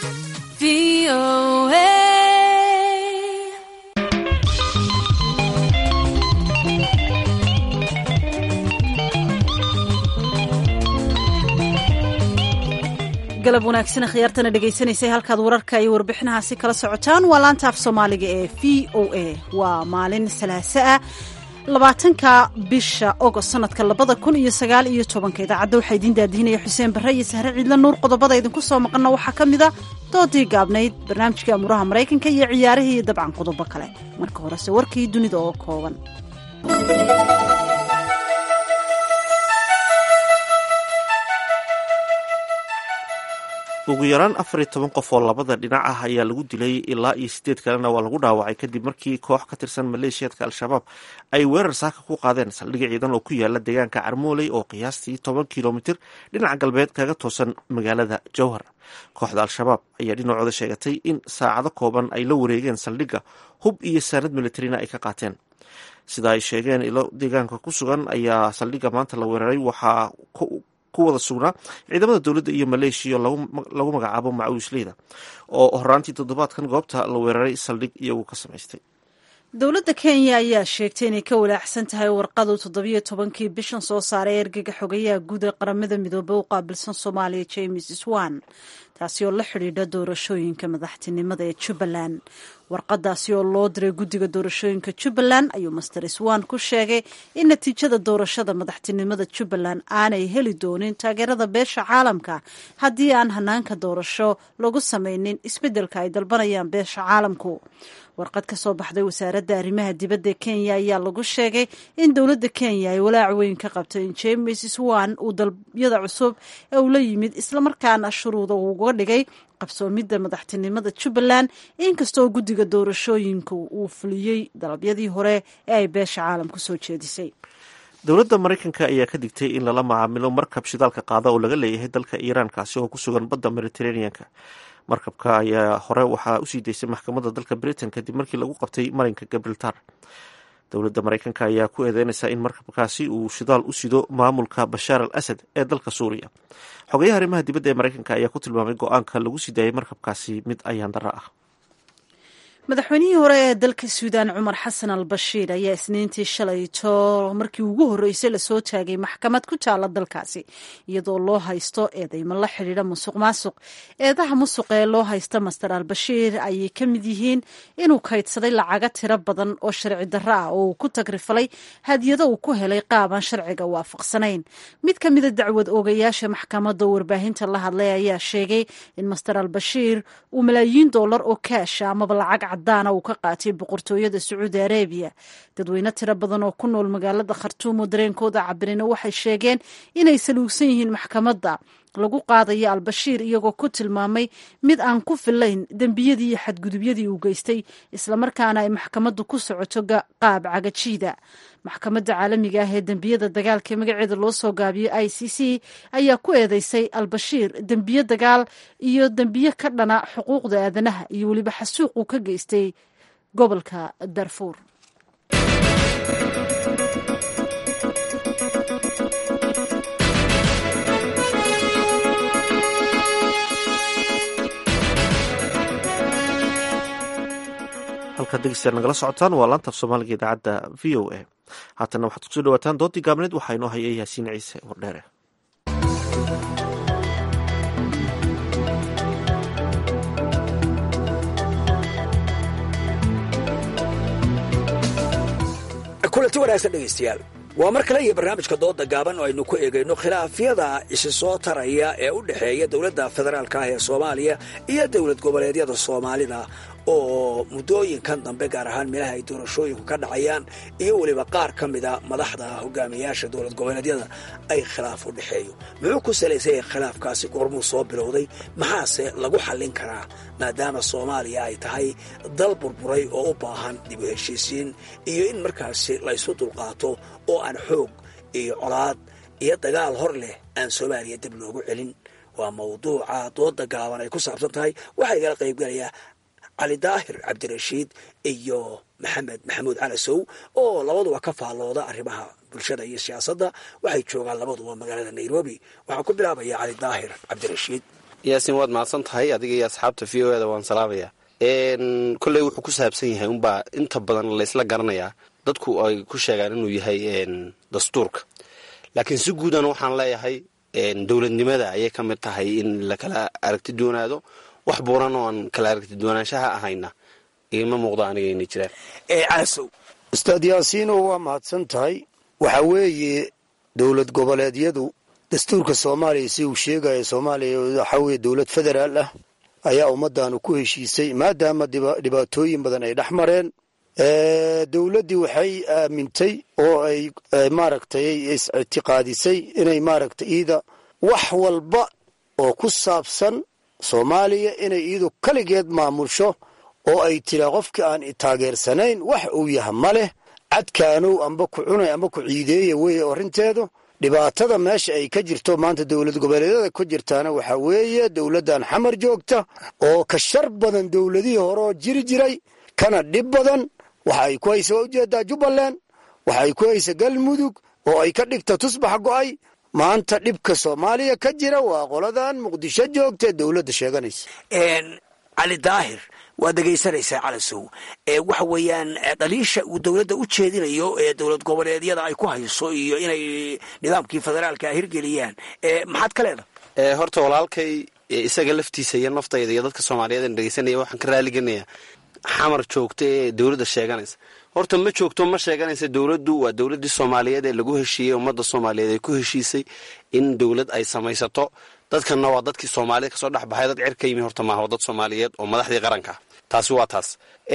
galab wanaagsan khiyaartana dhegaysanaysay halkaad wararka iyo warbixinahaasi kala socotaan waa laanta af soomaaliga ee v o a waa maalin salaaso ah labaatanka bisha ogost sanadka labada kun iyo sagaal iyo tobanka idaacadda waxaa idiin daadihinaya xuseen barre iyo sahre ciidla nuur qodobada idinku soo maqanna waxaa ka mid a doodii gaabnayd barnaamijkii amuuraha maraykanka iyo ciyaarihii iyo dabcan qodobo kale marka horese warkii dunida oo kooban ugu yaraan afar iyo toban qof oo labada dhinac ah ayaa lagu dilay ilaa iyo sideed kalena waa lagu dhaawacay kadib markii koox ka tirsan maleeshiyadka al-shabaab ay weerar saaka ku qaadeen saldhig ciidan oo ku yaala deegaanka carmooley oo qiyaastii toban kilomitir dhinaca galbeed kaga toosan magaalada jowhar kooxda al-shabaab ayaa dhinacooda sheegatay in saacado kooban ay la wareegeen saldhigga hub iyo saanad militarina ay ka qaateen sida ay sheegeen ilo deegaanka ku sugan ayaa saldhigga maanta la weeraray waxaa ku wada sugnaa ciidamada dowladda iyo maleeshiya lagu magacaabo macawisleyda oo horaantii toddobaadkan goobta la weeraray saldhig iyagu ka samaystay dowladda kenya ayaa sheegtay inay ka walaacsan tahay warqadu toddobiyo tobankii bishan soo saaray ergega xogayaha guud ee qaramada midoobey u qaabilsan soomaaliya james swan taasi oo la xidhiidha doorashooyinka madaxtinimada ee jubbaland warqadaasi oo loo diray guddiga doorashooyinka jubbaland ayuu master swan ku sheegay in natiijada doorashada madaxtinimada jubbaland aanay heli doonin taageerada beesha caalamka haddii aan hanaanka doorasho lagu samaynin isbeddelka ay dalbanayaan beesha caalamku warqad ka soo baxday wasaaradda arrimaha dibadda kenya ayaa lagu sheegay in dowladda kenya ay walaac weyn ka qabto in james swan uu dalbyada cusub ee uu la yimid islamarkaana shuruuda uga dhigay qabsoomidda madaxtinimada jubbaland inkastoo guddiga doorashooyinka uu fuliyey dalabyadii hore ee ay beesha caalamku soo jeedisay dowladda maraykanka ayaa ka digtay in lala macaamilo markab shidaalka qaada oo laga leeyahay dalka iiraan kaasi oo ku sugan badda mediteraneanka markabka ayaa hore waxaa usii daysay maxkamadda dalka britain kadib markii lagu qabtay marinka gabrieltar dowladda maraykanka ayaa ku eedeynaysa in markabkaasi uu shidaal u sido maamulka bashaar al asad ee dalka suuriya xogayaha arrimaha dibadda ee maraykanka ayaa ku tilmaamay go-aanka lagu sii daayay markabkaasi mid ayaan darro ah madaxweynihii hore ee dalka suudaan cumar xasan al bashiir ayaa isniintii shalayto markii ugu horreysay lasoo taagay maxkamad ku taala dalkaasi iyadoo loo haysto eedeymo la xidhiidha musuq maasuq eedaha musuq ee loo haysta master al bashiir ayay ka mid yihiin inuu kaydsaday lacaga tiro badan oo sharci darro ah oo uu ku tagrifalay hadiyado uu ku helay qaabaan sharciga waafaqsanayn mid ka mida dacwad oogayaasha maxkamadda warbaahinta la hadlay ayaa sheegay in master al bashiir uu malaayiin dollar oo kaasha amaba lacag cadaana uu ka qaatay boqortooyada sacuudi arabiya dadweyne tiro badan oo ku nool magaalada khartuum oo dareenkooda cabirina waxay sheegeen inay saluugsan yihiin maxkamadda lagu qaadayo albashiir iyagoo ku tilmaamay mid aan ku filayn dembiyadii iyo xadgudubyadii uu geystay islamarkaana ay maxkamaddu ku socoto qaab cagajiida maxkamadda caalamiga ah ee dembiyada dagaalka ee magaceeda loo soo gaabiyo i c c ayaa ku eedeysay albashiir dembiye dagaal iyo dembiye ka dhana xuquuqda aadanaha iyo weliba xasuuq uu ka geystay gobolka darfuur halkaad dhegeystayaal nagala socotaan waa laanta af soomaaliga idaacadda v o a haatanna waxaad kusoo dhawaataan doodii gaabneed waxaa inoo hayay yaasiin ciise wardheere kulanti wanaagsan dhegaystayaal waa mar kale iyo barnaamijka dooda gaaban oo aynu ku eegayno khilaafyada isi soo taraya ee u dhexeeya dowladda federaalka ah ee soomaaliya iyo dowlad goboleedyada soomaalida oo muddooyinkan dambe gaar ahaan meelaha ay doorashooyinku ka dhacayaan iyo weliba qaar ka mida madaxda hogaamiyaasha dowlad goboleedyada ay khilaaf u dhexeeyo muxuu ku salaysay khilaafkaasi goormuu soo bilowday maxaase lagu xallin karaa maadaama soomaaliya ay tahay dal burburay oo u baahan dib u heshiisiin iyo in markaasi laysu dulqaato oo aan xoog iyo colaad iyo dagaal hor leh aan soomaaliya dib loogu celin waa mawduuca dooda gaaban ay ku saabsan tahay waxaa igala qaybgalayaa cali daahir cabdirashiid iyo maxamed maxamuud calasow oo labaduba ka faallooda arrimaha bulshada iyo siyaasadda waxay joogaan labaduba magaalada nairobi waxaan ku bilaabaya cali daahir cabdirashiid yaasin waad mahadsan tahay adiga iyo asxaabta v o eda waan salaamaya kolley wuxuu ku saabsan yahay unbaa inta badan laysla garanayaa dadku ay ku sheegaan inuu yahay dastuurka laakiin si guudan waxaan leeyahay dowladnimada ayay ka mid tahay in lakala aragti doonaado wax buuran oo aan kala aragti doonaanshaha ahayna igama muuqdo aniga inay jiraan calasow ustaad yaasiino waa mahadsan tahay waxa weeye dowlad goboleedyadu dastuurka soomaaliya si uu sheegaya soomaaliya waxaa weeye dowlad federaal ah ayaa ummaddaanu ku heshiisay maadaama dhibaatooyin badan ay dhex mareen dowladdii waxay aamintay oo ay maaragtay is-ictiqaadisay inay maaragtay iida wax walba oo ku saabsan soomaaliya inay iidu kaligeed maamusho oo ay tiraa qofkii aan taageersanayn wax uu yaha ma leh cadkaanow amba ku cunay amba ku ciideeya weeye arrinteedu dhibaatada meesha ay ka jirto maanta dowlad goboleedyada ku jirtaana waxaa weeye dowladdan xamar joogta oo ka shar badan dowladihii hore oo jiri jiray kana dhib badan waxa ay ku haysa waa ujeedaa jubbaland waxa ay ku haysa galmudug oo ay ka dhigta tusbax go'ay maanta dhibka soomaaliya ka jira waa qoladan muqdisho joogta ee dowladda sheeganaysa cali daahir waad dhegaysanaysaa calasow waxa weeyaan dhaliisha uu dowladda u jeedinayo ee dowlad goboleedyada ay ku hayso iyo inay nidaamkii federaalka hirgeliyaan maxaad ka leedahay horta walaalkay isaga laftiisa iyo naftayda iyo dadka soomaaliyeed aan dhegaysanaya waxaan ka raaliganayaa xamar joogta ee dowladda sheeganaysa horta ma joogto ma sheeganaysa dowladdu waa dowladdii soomaaliyeed ee lagu heshiiyey ummadda soomaaliyeed ay ku heshiisay in dowlad ay samaysato dadkanna waa dadkii soomaaliyed kasoo dhex baxay dad cer ka yimi horta maaha waa dad soomaaliyeed oo madaxdii qaranka taasi waa taas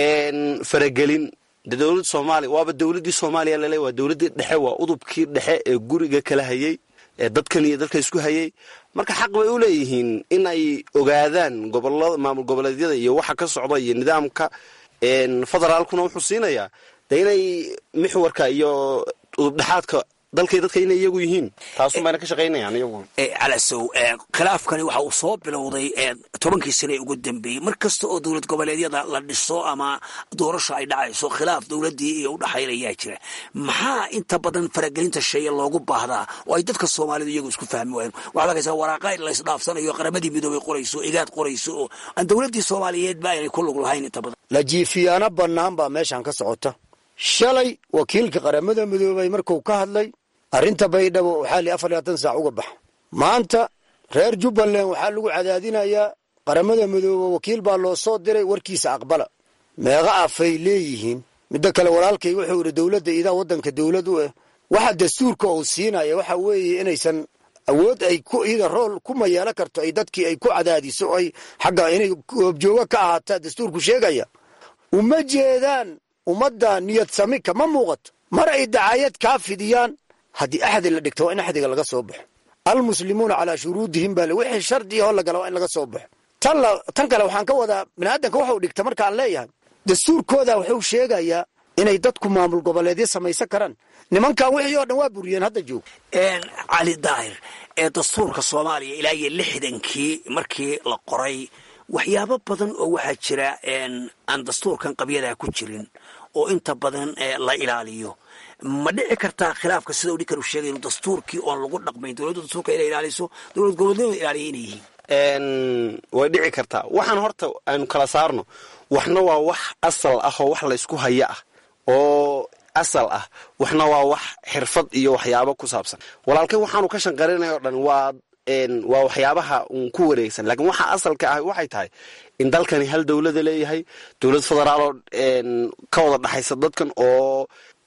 faragelin de dowladda soomaaliya waaba dowladdii soomaaliya lale waa dowladdii dhexe waa udubkii dhexe ee guriga kala hayay ee dadkan iyo dadka isku hayay marka xaq bay u leeyihiin in ay ogaadaan gobolada maamul goboleedyada iyo waxa ka socda iyo nidaamka federaalkuna wuxuu siinayaa de inay mixwarka iyo udubdhexaadka dalkay dadka inay iyagu yihiin taasun bayna ka shaqaynayaan iyagu calasow khilaafkani waxa uu soo bilowday tobankii sane ugu dambeeyey mar kasta oo dowlad goboleedyada la dhiso ama doorasho ay dhacayso khilaaf dowladdii iyo udhexaynayaa jira maxaa inta badan faragelinta sheeye loogu baahdaa oo ay dadka soomaalidu iyagu isku fahmi waayeen waxaad arkaysaa waraaqa laysdhaafsanayo qaramadii midoobay qorayso igaad qorayso oo aan dowladdii soomaaliyeed ba aynay ku lug lahayn inta badan lajiifiyaano bannaan baa meeshan ka socota shalay wakiilka qaramada midoobay markuu ka hadlay arrinta baydhabo waxaa li afar labaatan saac uga baxa maanta reer jubbaland waxaa lagu cadaadinayaa qaramada midoobe wakiil baa loo soo diray warkiisa aqbala meeqa afay leeyihiin midda kale walaalkay wuxuu yidhi dowladda idaa waddanka dowlad u ah waxa dastuurka uu siinaya waxa weeye inaysan awood ay ku ida rool ku mayeelo karto ay dadkii ay ku cadaadiso ay xagga inay goobjooga ka ahaataa dastuurku sheegaya uma jeedaan ummadda niyad sami kama muuqato mar ay dacaayad kaa fidiyaan haddii axdi la dhigto waa in axdiga laga soo baxo almuslimuuna calaa shuruudihim baa wixii shardiga hoo lagala waa in laga soo baxo tan kale waxaan ka wadaa biniaadanka waxau dhigta markaan leeyahay dastuurkooda wuxuu sheegayaa inay dadku maamul goboleedyo samaysan karaan nimankan wixii oo dhan waa buriyeen hadda joog cali daahir ee dastuurka soomaaliya ilaa iyo lixdankii markii la qoray waxyaabo badan oo waxaa jira aan dastuurkan qabyadaa ku jirin oo inta badan la ilaaliyo ma dhici kartaa khilaafka sida u ninkan uu sheegay inuu dastuurkii oon lagu dhaqmayn dowladda dastuurka inay ilaaliso dowlad goboleedyadu ilaaliya inay yihiin way dhici kartaa waxaan horta aynu kala saarno waxna waa wax asal ah oo wax laysku haya ah oo asal ah waxna waa wax xirfad iyo waxyaabo ku saabsan walaalkay waxaanu ka shanqarinay oo dhan waa waa waxyaabaha uun ku wareegsan laakiin waxa asalka ah waxay tahay in dalkani hal dowlada leeyahay dowlad federaaloo ka wada dhexaysa dadkan oo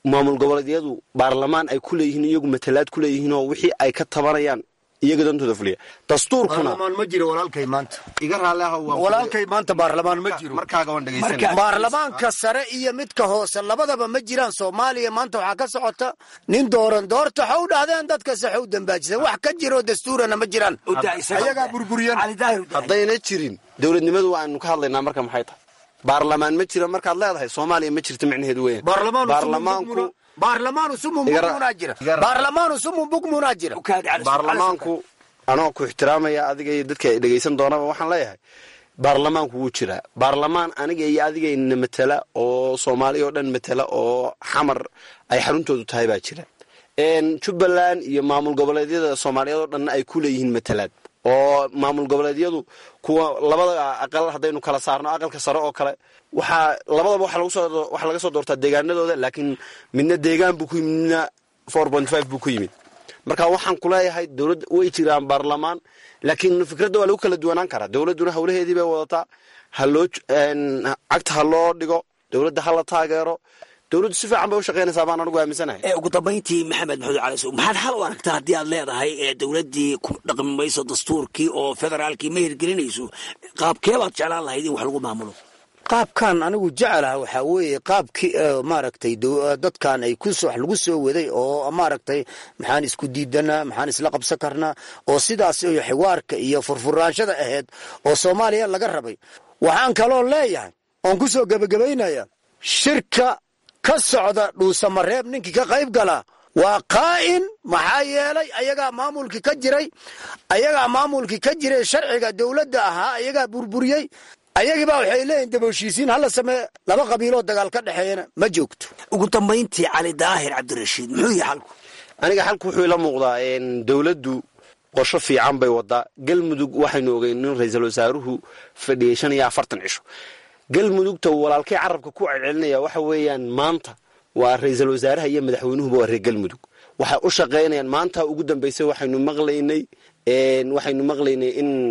maamul goboleedyadu baarlamaan ay ku leeyihiin iyagu matalaad ku leeyihiin oo wixii ay ka tabanayaan iyaga dantooda fuliya dastuurkuna baarlamaan ma jiro walaalkay maanta iga raalli ah walaalkay maanta baarlamaan ma jiro markaaga waan dhegaysanaya baarlamaanka sare iyo midka hoose labadaba ma jiraan soomaaliya maanta waxaa ka socota nin dooran doorta waxay u dhahdeen dadka saxe u dambaajisan wax ka jiroo dastuurana ma jiraan ayagaa burburiyeen haddayna jirin dowladnimadu waanu ka hadlaynaa marka maxay tahay baarlamaan ma jira markaad leedahay soomaaliya ma jirta micnaheedu weeyaan baarlamaanku baarlamaanu sumun bugmunaa jira baarlamaanu sumun bugmunaa jira baarlamaanku anoo ku ixtiraamaya adiga iyo dadka ay dhegaysan doonaba waxaan leeyahay baarlamaanku wuu jiraa baarlamaan aniga iyo adigayna matala oo soomaaliya oo dhan matala oo xamar ay xaruntoodu tahay baa jira jubbaland iyo maamul goboleedyada soomaaliyeed oo dhanna ay ku leeyihiin matalaad oo maamul goboleedyadu kuwa labada aqal haddaynu kala saarno aqalka sare oo kale waxaa labadaba waxaa laga soo doortaa deegaanadooda laakiin midna deegaan buu ku yimid midna four point five buu ku yimid marka waxaan ku leeyahay dowladda way jiraan baarlamaan laakiin fikradda waa lagu kala duwanaan karaa dowladduna howlaheedii bay wadataa haloo cagta ha loo dhigo dowladda ha la taageero dowladdu si fiican bay u shaqaynaysaa baan anigu aaminsanahay ugu dambayntii maxamed maxamed cali sow maxaad hal u aragtaa haddii aad leedahay ee dowladdii ku dhaqmi mayso dastuurkii oo federaalkii ma hirgelinayso qaabkee baad jeclaan lahayd in wax lagu maamulo qaabkan anigu jecelaha waxaa weeye qaabkii maaragtay dadkan ay ku wax lagu soo waday oo maaragtay maxaan isku diidanaa maxaan isla qabsan karnaa oo sidaas iyo xiwaarka iyo furfuraanshada ahayd oo soomaaliya laga rabay waxaan kaloo leeyahay oon ku soo gebagabaynaya shirka ka socda dhuusamareeb ninkii ka qayb galaa waa qaa'in maxaa yeelay ayagaa maamulkii ka jiray ayagaa maamulkii ka jiray sharciga dowladda ahaa ayagaa burburiyey ayagiibaa waxay leeyihin daboshiisiin hala samee laba qabiiloo dagaal ka dhexeeyana ma joogto ugu dambayntii cali daahir cabdirashiid muxuu yahay xalku aniga xalku wuxuu ila muuqdaa dowladdu qorsho fiican bay wadaa galmudug waxaynu ogeyn in ra-iisul wasaaruhu fadhiyey shan iyo afartan cisho galmudugta walaalkay carabka ku celcelinaya waxa weeyaan maanta waa ra-iisul wasaaraha iyo madaxweynuhuba waa reer galmudug waxay u shaqaynayaan maanta ugu dambaysay waxaynu maqlaynay waxaynu maqlaynay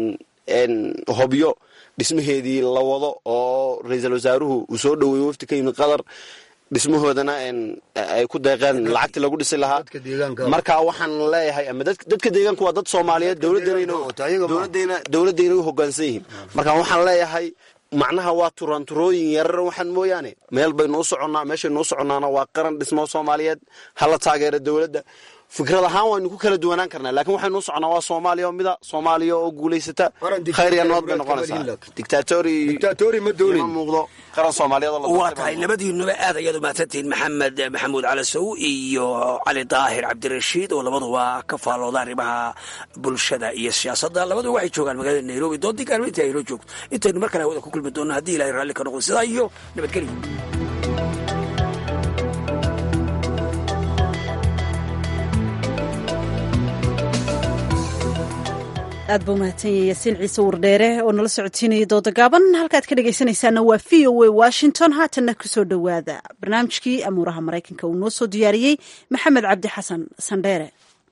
in hobyo dhismaheedii la wado oo ra-iisul wasaaruhu uu soo dhoweeyo wafti ka yimid qatar dhismahoodana ay ku deeqeen lacagtii lagu dhisi lahaa marka waxaan leeyahay ama dadka deegaanku waa dad soomaaliyeed dowladayna u hogaansan yihiin marka waxaan leeyahay macnaha waa turanturooyin yarar waxaan mooyaane meel baynu u soconnaa meeshaynu u soconnaana waa qaran dhismo soomaaliyeed hala taageera dowladda fikrad ahaan waynu ku kala duwanaan karnaa laakiin waxaynu u soconnaa waa soomaaliya oo mida soomaaliya oo guulaysata khayr iyo nabad bay noqonaysaa dictatori ma muuqdo qaran soomaaliyeed waa tahay labadiinuba aad ayaad umahadsantihiin maxamed maxamuud calasow iyo cali daahir cabdirashiid oo labaduba ka faallooda arrimaha bulshada iyo siyaasadda labaduba waxay joogaan magaalada nairobi doodii gaarma intii aynoo joogto intaynu mar kale hawada ku kulmi doonno haddii ilahay raalli ka noqdo sidaa iyo nabadgelyo aad buu mahadsanyahay yaasiin ciise wardheere oo nala socodsiinaya dooda gaaban halkaad ka dhegaysanaysaana waa v o a washington haatanna kusoo dhowaada barnaamijkii amuuraha maraykanka uu noo soo diyaariyey maxamed cabdi xasan sandheere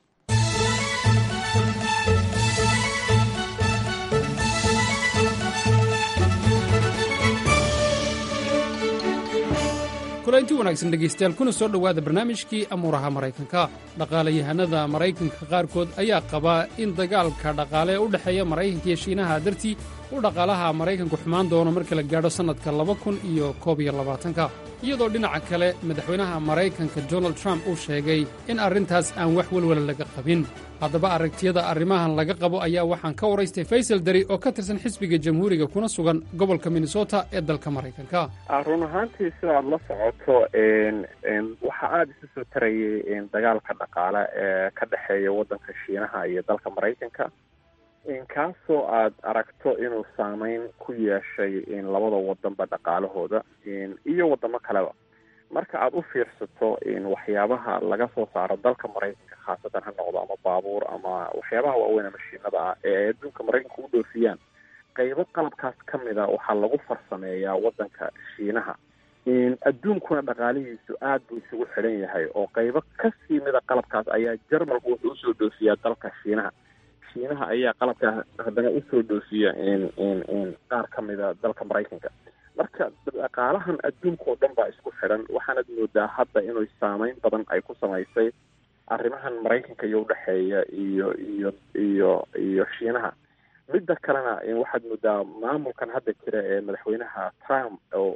kulanti wanaagsan dhegaystayaal kuna soo dhowaada barnaamijkii amuuraha maraykanka dhaqaalayahanada maraykanka qaarkood ayaa qabaa in dagaalka dhaqaale ee u dhexeeya maraykanka iyo shiinaha dartii u dhaqaalaha maraykanku xumaan doono marka la gaadho sannadka laba kun iyo koob iyo labaatanka iyadoo dhinaca kale madaxweynaha maraykanka donald trump uu sheegay in arrintaas aan wax welwala laga qabin haddaba aragtiyada arrimahan laga qabo ayaa waxaan ka waraystay faysal dari oo ka tirsan xisbiga jamhuuriga kuna sugan gobolka minnesota ee dalka maraykanka run ahaantii sidaad la socoto waxa aada isu soo tarayay dagaalka dhaqaale ee ka dhexeeya waddanka shiinaha iyo dalka maraykanka kaasoo aad aragto inuu saameyn ku yeeshay labada wadanba dhaqaalahooda iyo wadamo kaleba marka aada u fiirsato waxyaabaha laga soo saaro dalka maraykanka khaasatan ha noqdo ama baabuur ama waxyaabaha waaweyn ama mashiinada ah ee ay adduunka maraykanka u dhoofiyaan qaybo qalabkaas ka mida waxaa lagu farsameeyaa wadanka shiinaha adduunkuna dhaqaalihiisu aad buu isugu xidhan yahay oo qaybo kasii mida qalabkaas ayaa jarmalku wuxuu usoo dhoofiyaa dalka shiinaha shiinaha ayaa qalabkaa haddana usoo dhoofiya qaar ka mida dalka maraykanka marka dhaqaalahan adduunka oo dhan baa isku xidhan waxaanad moodaa hadda inuu saameyn badan ay ku samaysay arrimahan maraykanka iyo udhexeeya iyo iyo iyo iyo shiinaha midda kalena waxaad moodaa maamulkan hadda jira ee madaxweynaha trump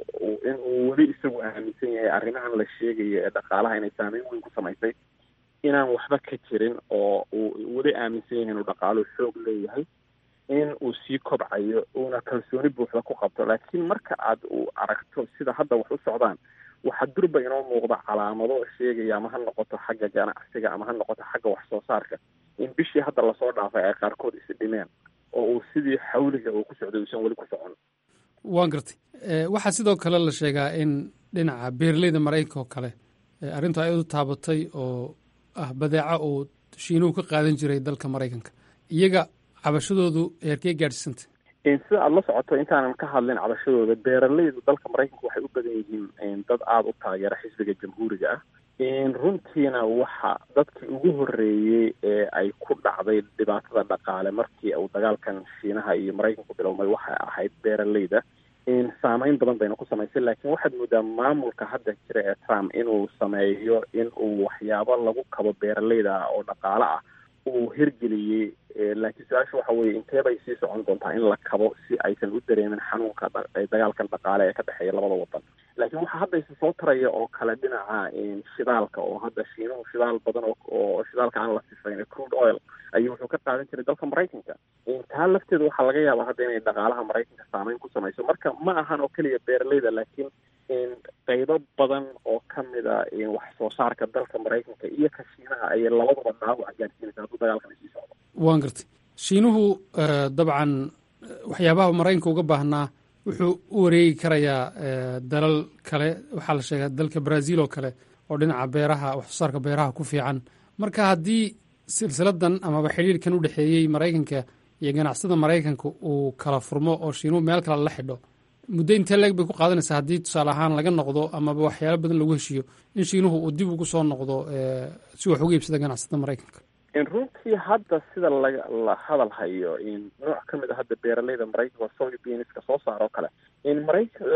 in uu weli isagu aaminsan yahay arrimahan la sheegaya ee dhaqaalaha inay saameyn weyn ku samaysay inaan waxba ka jirin oo uu weli aaminsan yahay inuu dhaqaaluhu xoog leeyahay in uu sii kobcayo uuna kalsooni buuxda ku qabto laakiin marka aad uu aragto sida hadda wax u socdaan waxaa durba inoo muuqda calaamado sheegaya ama ha noqoto xagga ganacsiga ama ha noqoto xagga wax soo saarka in bishii hadda lasoo dhaafay ay qaarkood isi dhimeen oo uu sidii xawliga uu ku socday uusan weli ku socon waan gartay waxaa sidoo kale la sheegaa in dhinaca beeraleyda maraykanka oo kale arrintu ay u taabatay oo ah badeeca uu shiinuhu ka qaadan jiray dalka maraykanka iyaga cabashadoodu heerkee gaadhsiisantay sida aada la socoto intaanan ka hadlin cabashadooda beeraleydu dalka maraykanka waxay u badan yihiin dad aada u taageera xisbiga jamhuuriga ah runtiina waxa dadkii ugu horreeyey ee ay ku dhacday dhibaatada dhaqaale markii uu dagaalkan shiinaha iyo maraykanku bilowmay waxay ahayd beeraleyda saameyn badan bayna ku samaysay laakiin waxaad moodaa maamulka hadda jira ee trump inuu sameeyo in uu waxyaabo lagu kabo beeraleyda oo dhaqaale ah uu hirgeliyey laakiin su-aasha waxa weeye intee bay sii socon doontaa in la kabo si aysan u dareemin xanuunka dagaalkan dhaqaale ee ka dhexeeya labada wadan laakiin waxaa hadda isa soo taraya oo kale dhinaca shidaalka oo hadda shiinuhu shidaal badan oo shidaalka aan la sifayn crude oil ayuu wuxuu ka qaadan jiray dalka maraykanka taa lafteeda waxaa laga yaabaa hadda inay dhaqaalaha maraykanka saameyn ku samayso marka ma ahan oo keliya beeraleyda laakiin qaybo badan oo ka mid a wax soo saarka dalka maraykanka iyo ka shiinaha ayay labaduba dhaawac gaadhsiinaysa hadduu dagaalkan sii socdo waan gartay shiinuhu dabcan waxyaabaha maraykanka uga baahnaa wuxuu u wareegi karayaa dalal kale waxaa la sheegaa dalka brazil oo kale oo dhinaca beeraha wax soo saarka beeraha ku fiican marka haddii silsiladan amaba xidhiirkan u dhexeeyey maraykanka iyo ganacsada maraykanka uu kala furmo oo shiinuhu meel kale la xidho muddo intee leeg bay ku qaadanaysaa haddii tusaale ahaan laga noqdo amaba waxyaalo badan lagu heshiiyo in shiinuhu uu dib ugu soo noqdo si wax uga iibsada ganacsada maraykanka runtii hadda sida laga la hadal hayo nooc ka mid a hadda beeraleyda maraykanka soybeanska soo saaroo kale maraykan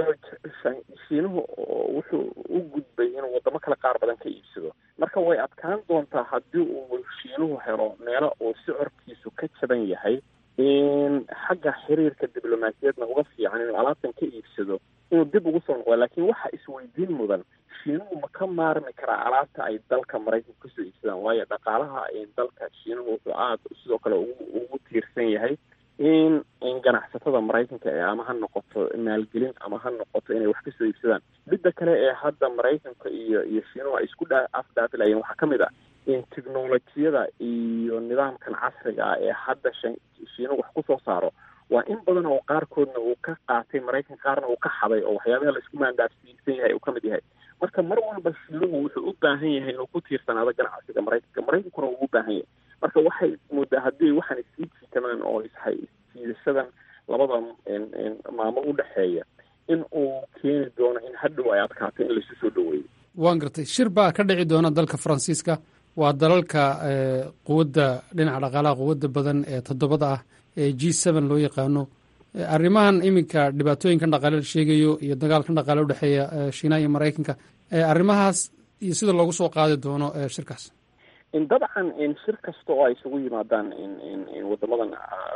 shiinuhu wuxuu u gudbay inuu wadamo kale qaar badan ka iibsado marka way adkaan doontaa haddii uu shiinuhu helo meelo uu sicorkiisu ka jaban yahay xagga xiriirka diblomaasiyadna uga fiican inuu alaabtan ka iibsado inuu dib ugu soo noqdo laakiin waxa isweydiin mudan shiinuhu ma ka maarmi karaa alaabta ay dalka maraykanka kasoo iibsadaan waayo dhaqaalaha dalka shiinuhu wuxuu aada sidoo kale ugu tiirsan yahay in ganacsatada maraykanka ee ama ha noqoto maalgelin ama ha noqoto inay wax kasoo iibsadaan midda kale ee hadda maraykanka iyo iyo shiinuhu ay isku dha afdhaafilayeen waxaa ka mid ah in technolojiyada iyo nidaamkan casriga ah ee hadda shiinuhu wax kusoo saaro waa in badan oo qaarkoodna uu ka qaatay maraykanka qaarna uu ka xaday oo waxyaabaha la isku maandaafsiisan yahay uu ka mid yahay marka mar walba shiinuhu wuxuu u baahan yahay inuu ku tiirsanaado ganacsiga maraykanka maraykankuna uu u baahan yahay marka waxay moodaa haddii waxaan isii jiitamaan oo ishay isjiidashadan labada maamul u dhexeeya in uu keeni doono in hadhow ay adkaato in laisu soo dhaweeyo waan gartay shir baa ka dhici doona dalka faransiiska waa dalalka quwadda dhinaca dhaqaalaha quwadda badan ee toddobada ah ee g seven loo yaqaano arrimahan iminka dhibaatooyinkan dhaqaale la sheegayo iyo dagaalkan dhaqaale udhexeeya shiinaha iyo maraykanka arrimahaas iyo sida loogu soo qaadi doono shirkaas dabcan shir kasta oo ay isugu yimaadaan wadamadan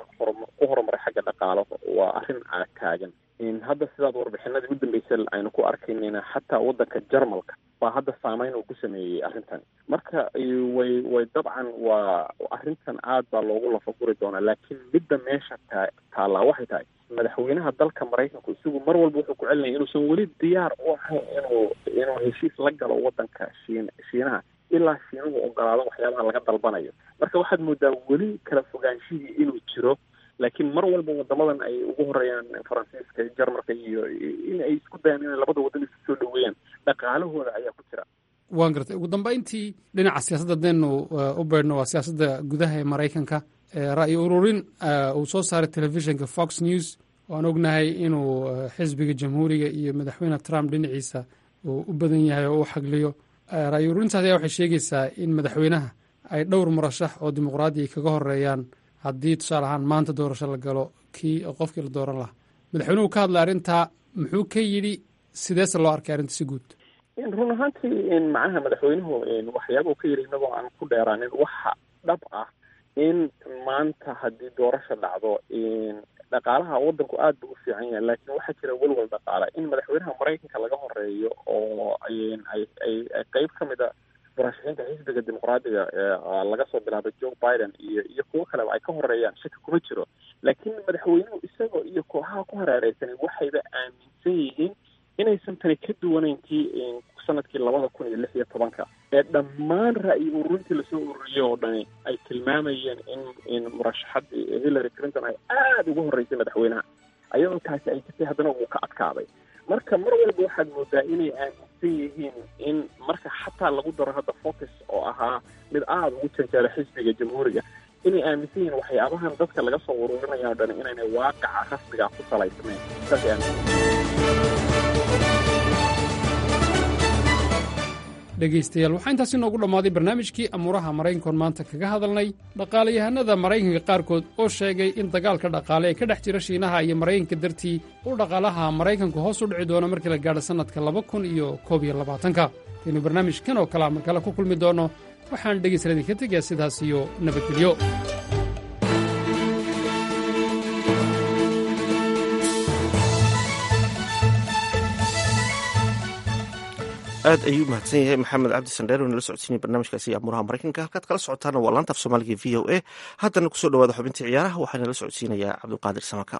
ku horumaray xagga dhaqaalo waa arrin taagan hadda sidaad warbixinadii u dambeysay aynu ku arkaynayna xataa wadanka jarmalka baa hadda saameyn uu ku sameeyey arrintan marka way way dabcan waa arrintan aad baa loogu lafaguri doonaa laakiin midda meesha taa taallaa waxay tahay madaxweynaha dalka maraykanku isagu mar walba wuxuu ku celinaya inuusan weli diyaar u ahayn inuu inuu heshiis la galo wadanka shiin shiinaha ilaa shiinuhu ogolaado waxyaabaha laga dalbanayo marka waxaad moodaa weli kala fogaanshihii inuu jiro laakiin mar walba wadamadan ay ugu horeeyaan faransiiska jarmalka iyo in ay isku dayaan inay labada wadan isu soo dhaweeyaan dhaqaalahooda ayaa ku jira waan gartay ugu dambeyntii dhinaca siyaasadda hadaynu u beydhno waa siyaasadda gudaha ee maraykanka ra'yi ururin uu soo saaray telefishinka fox news waan ognahay inuu xisbiga jamhuuriga iyo madaxweyne trump dhinaciisa uu u badan yahay oo u xagliyo ra'yi ururintaas ayaa waxay sheegaysaa in madaxweynaha ay dhowr murashax oo dimuqraadiya kaga horeeyaan haddii tusaale ahaan maanta doorasho la galo kii qofkii la dooran lahaa madaxweynuhu ka hadlay arrintaa muxuu ka yidhi sideese loo arkay arrinta si guud run ahaantii macnaha madaxweynuhu waxyaabuu ka yidhi inagoo aan ku dheeraanin waxa dhab ah in maanta haddii doorasha dhacdo dhaqaalaha wadanku aad buu u fiican yahay laakiin waxaa jira welwel dhaqaale in madaxweynaha maraykanka laga horeeyo oo ay ay qeyb ka mid a murashaxiinta xisbiga dimuqraadiga laga soo bilaabay joe biden iyo iyo kuwo kaleba ay ka horeeyaan shaki kuma jiro laakiin madaxweynuhu isagoo iyo kooxaha ku hareereysanay waxayba aaminsan yihiin inaysan tani ka duwanayn tii sanadkii labada kun iyo lix iyo tobanka ee dhammaan ra'yi ururintii lasoo ururiyey oo dhani ay tilmaamayeen in in murashaxadii hillary clinton ay aada uga horreysay madaxweynaha ayadoo taasi ay jirtay haddana uu ka adkaaday marka mar walba waxaad moodaa inay aaminsan yihiin in marka xataa lagu daro hadda focus oo ahaa mid aada ugu janjeera xisbiga jamhuuriga inay aaminsan yihiin waxyaabahan dadka laga soo ururinaya o dhan inaynay waaqaca rasmiga ku salaysnayn saasay aaminsan dhegaystayaal waxaa intaasi noogu dhammaaday barnaamijkii amuuraha maraykankoon maanta kaga hadalnay dhaqaalayahanada maraykanka qaarkood oo sheegay in dagaalka dhaqaale ee ka dhex jira shiinaha iyo maraykanka dartii uu dhaqaalaha maraykanku hoos u dhici doono markii la gaadho sannadka laba kun iyo koob iyo labaatanka kaynu barnaamijkan oo kale markale ku kulmi doonno waxaan dhegaystayaal idinka tegayaa sidaas iyo nabadgelyo aad ayuu mahadsan yahay maxamed cabdi sandheer oo nala socodsiinaya barnaamijkaasi amuuraha maraykanka halkaad kala socotaana waa laanta af soomaaliga v o a haddana kusoo dhawaada xubintii ciyaaraha waxaa nala socodsiinayaa cabdulqaadir samaka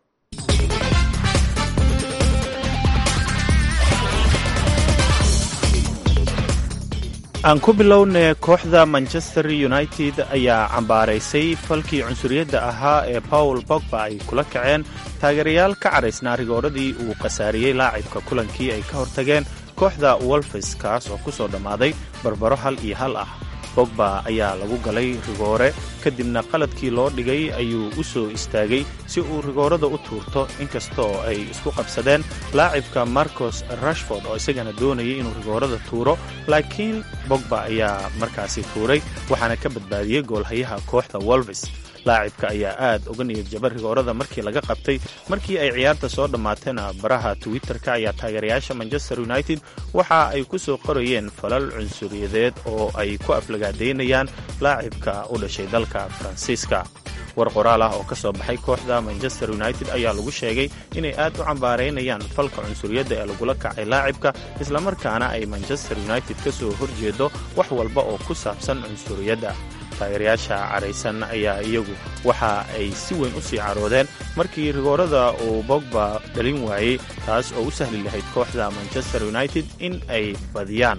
aan ku bilowne kooxda manchester united ayaa cambaaraysay falkii cunsuriyadda ahaa ee paul bogba ay kula kaceen taageerayaal ka cadhaysnaa rigooradii uu khasaariyey laacibka kulankii ay ka hortageen kooxda wolfes kaas oo ku soo dhammaaday barbaro hal iyo hal ah bogba ayaa lagu galay rigoore kadibna qaladkii loo dhigay ayuu u soo istaagay si uu rigoorada u tuurto inkasta oo ay isku qabsadeen laacibka marcos rashford oo isagana doonayay inuu rigoorada tuuro laakiin bogba ayaa markaasi tuuray waxaana ka badbaadiyey goolhayaha kooxda wolves laacibka ayaa aad uga niyad jaba rigoorada markii laga qabtay markii ay ciyaarta soo dhammaateena baraha twitter-ka ayaa taageerayaasha manchester united waxa ay ku soo qorayeen falal cunsuriyadeed oo ay ku aflagaadaynayaan laacibka u dhashay dalka faransiiska war qoraal ah oo ka soo baxay kooxda manchester united ayaa lagu sheegay inay aad u cambaaraynayaan falka cunsuriyadda ee lagula kacay laacibka islamarkaana ay manchester united ka soo horjeedo wax walba oo ku saabsan cunsuriyadda taageerayaasha caraysan ayaa iyagu waxa ay si weyn u sii caroodeen markii rigoorada uu bogba dhalin waayey taas oo u sahli lahayd kooxda manchester united in ay badiyaan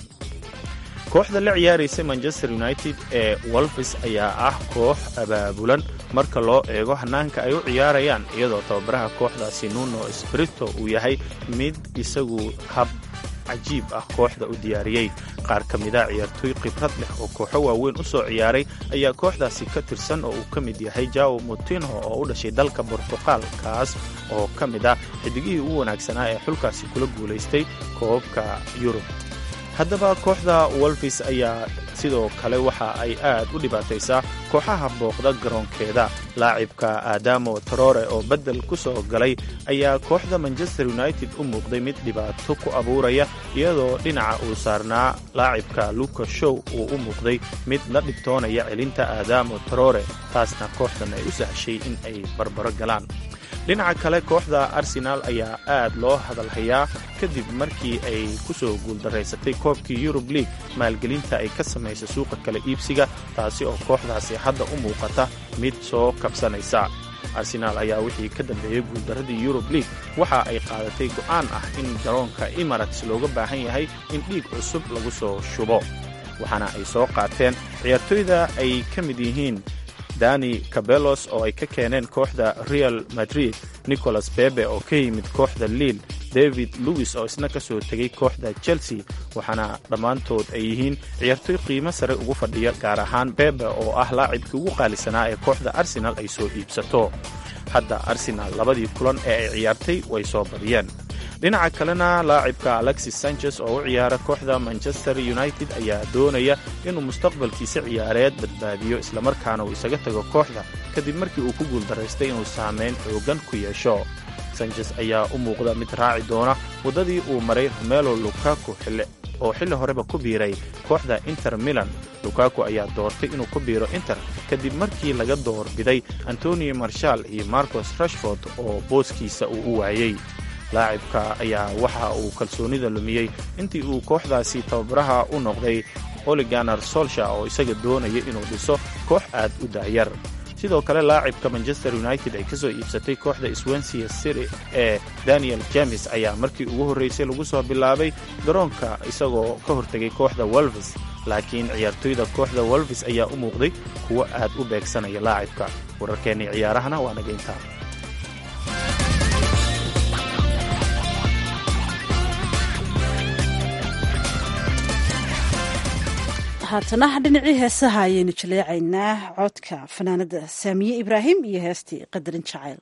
kooxda la ciyaaraysa manchester united ee wolfes ayaa ah koox abaabulan marka loo eego hannaanka ay u ciyaarayaan iyadoo tababaraha kooxdaasi nuno sprito uu yahay mid isagu hab cajiib ah kooxda u diyaariyey qaar ka mida ciyaartooy khibrad leh oo kooxo waaweyn u soo ciyaaray ayaa kooxdaasi ka tirsan oo uu ka mid yahay jao mutinho oo u dhashay dalka bortuqal kaas oo ka mid ah xidigihii ugu wanaagsanaa ee xulkaasi kula guulaystay koobabka yurub haddaba kooxda wolfis ayaa sidoo kale waxa ay aad u dhibaataysaa kooxaha booqda garoonkeeda laacibka aadamo torore oo beddel ku soo galay ayaa kooxda manchester united u muuqday mid dhibaato ku abuuraya iyadoo dhinaca uu saarnaa laacibka luka show uu u muuqday mid la dhibtoonaya celinta aadamo torore taasna kooxdan ay u sahshay in ay barbaro galaan dhinaca kale kooxda arsenaal ayaa aad loo hadalhayaa kadib markii ay ku soo guuldaraysatay koobkii yurub league maalgelinta ay ka samaysay suuqa kala iibsiga taasi oo kooxdaasi hadda u muuqata mid soo kabsanaysa arsenaal ayaa wixii ka dambeeyey guuldaradii yurub league waxa ay qaadatay go'aan ah in garoonka emarates looga baahan yahay in dhiig cusub lagu soo shubo waxaana ay soo qaateen ciyaartooyda ay ka mid yihiin dani cabelos oo ay ka keeneen kooxda real madrid nicholas bebe oo ka yimid kooxda liil david lewis oo isna ka soo tegay kooxda chelsea waxaana dhammaantood ay yihiin ciyaartooy qiimo sare ugu fadhiya gaar ahaan bebe oo ah laacibkii ugu qaalisanaa ee kooxda arsenal ay soo iibsato hadda arsenal labadii kulan ee ay ciyaartay way soo badiyeen dhinaca kalena laacibka alexis sanchez oo u ciyaara kooxda manchester united ayaa doonaya inuu mustaqbalkiisa ciyaareed badbaadiyo islamarkaana uu isaga tago kooxda kadib markii uu ku guuldaraystay inuu saameyn xoogan ku yeesho sanchez ayaa u muuqda mid raaci doona waddadii uu maray romelo lukaku oo xilli horeba ku biiray kooxda inter milan lukaku ayaa doortay inuu ku biiro inter kadib markii laga doorbiday antonio marshal iyo marcos rashford oo booskiisa uu u waayey laacibka ayaa waxa uu kalsoonida lumiyey intii uu kooxdaasi tababaraha u noqday oliganar solsha oo isaga doonaya inuu dhiso koox aad u daayar sidoo kale laacibka manchester united ay ka soo iibsatay kooxda swensia city ee daniel james ayaa markii ugu horraysay lagu soo bilaabay garoonka isagoo ka hortegay kooxda wolves laakiin ciyaartoyda kooxda wolves ayaa u muuqday kuwo aad u beegsanaya laacibka wararkeennii ciyaarahana waa naga intaa haatana dhinacii heesaha ayaynu jaleecaynaa codka fanaanada saamiye ibraahim iyo heestii qadarin jacayl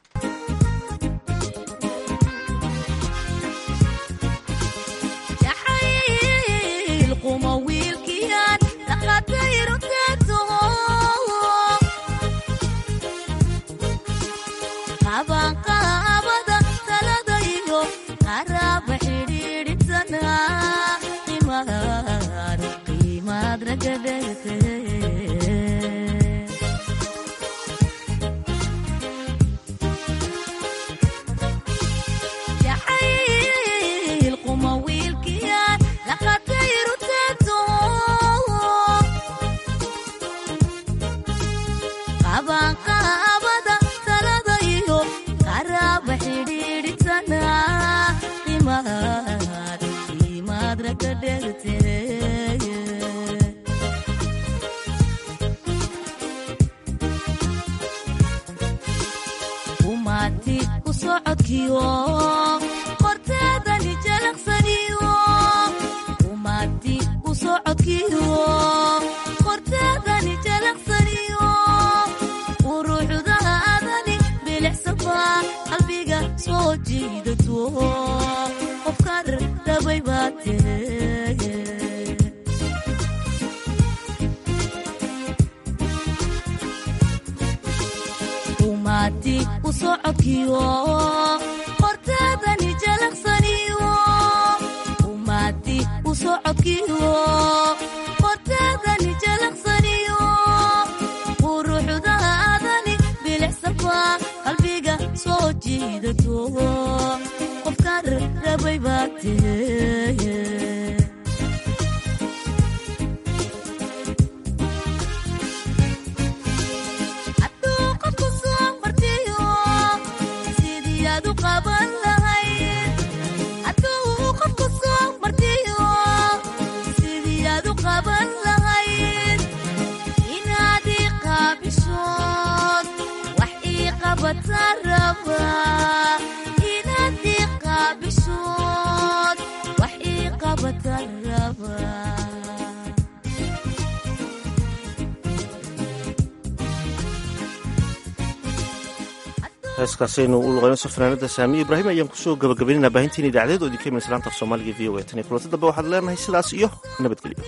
heeskaasaynu u luqaynayso fanaanada saamiye ibraahim ayaan kusoo gabagabaynayna baahintiin idaacadeed oo idinka iman islaanta af soomaaliga v o a tan iyo kulanti dambe waxaad leenahay sidaas iyo nabadgelyo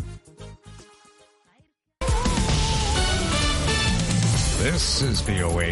This is VOA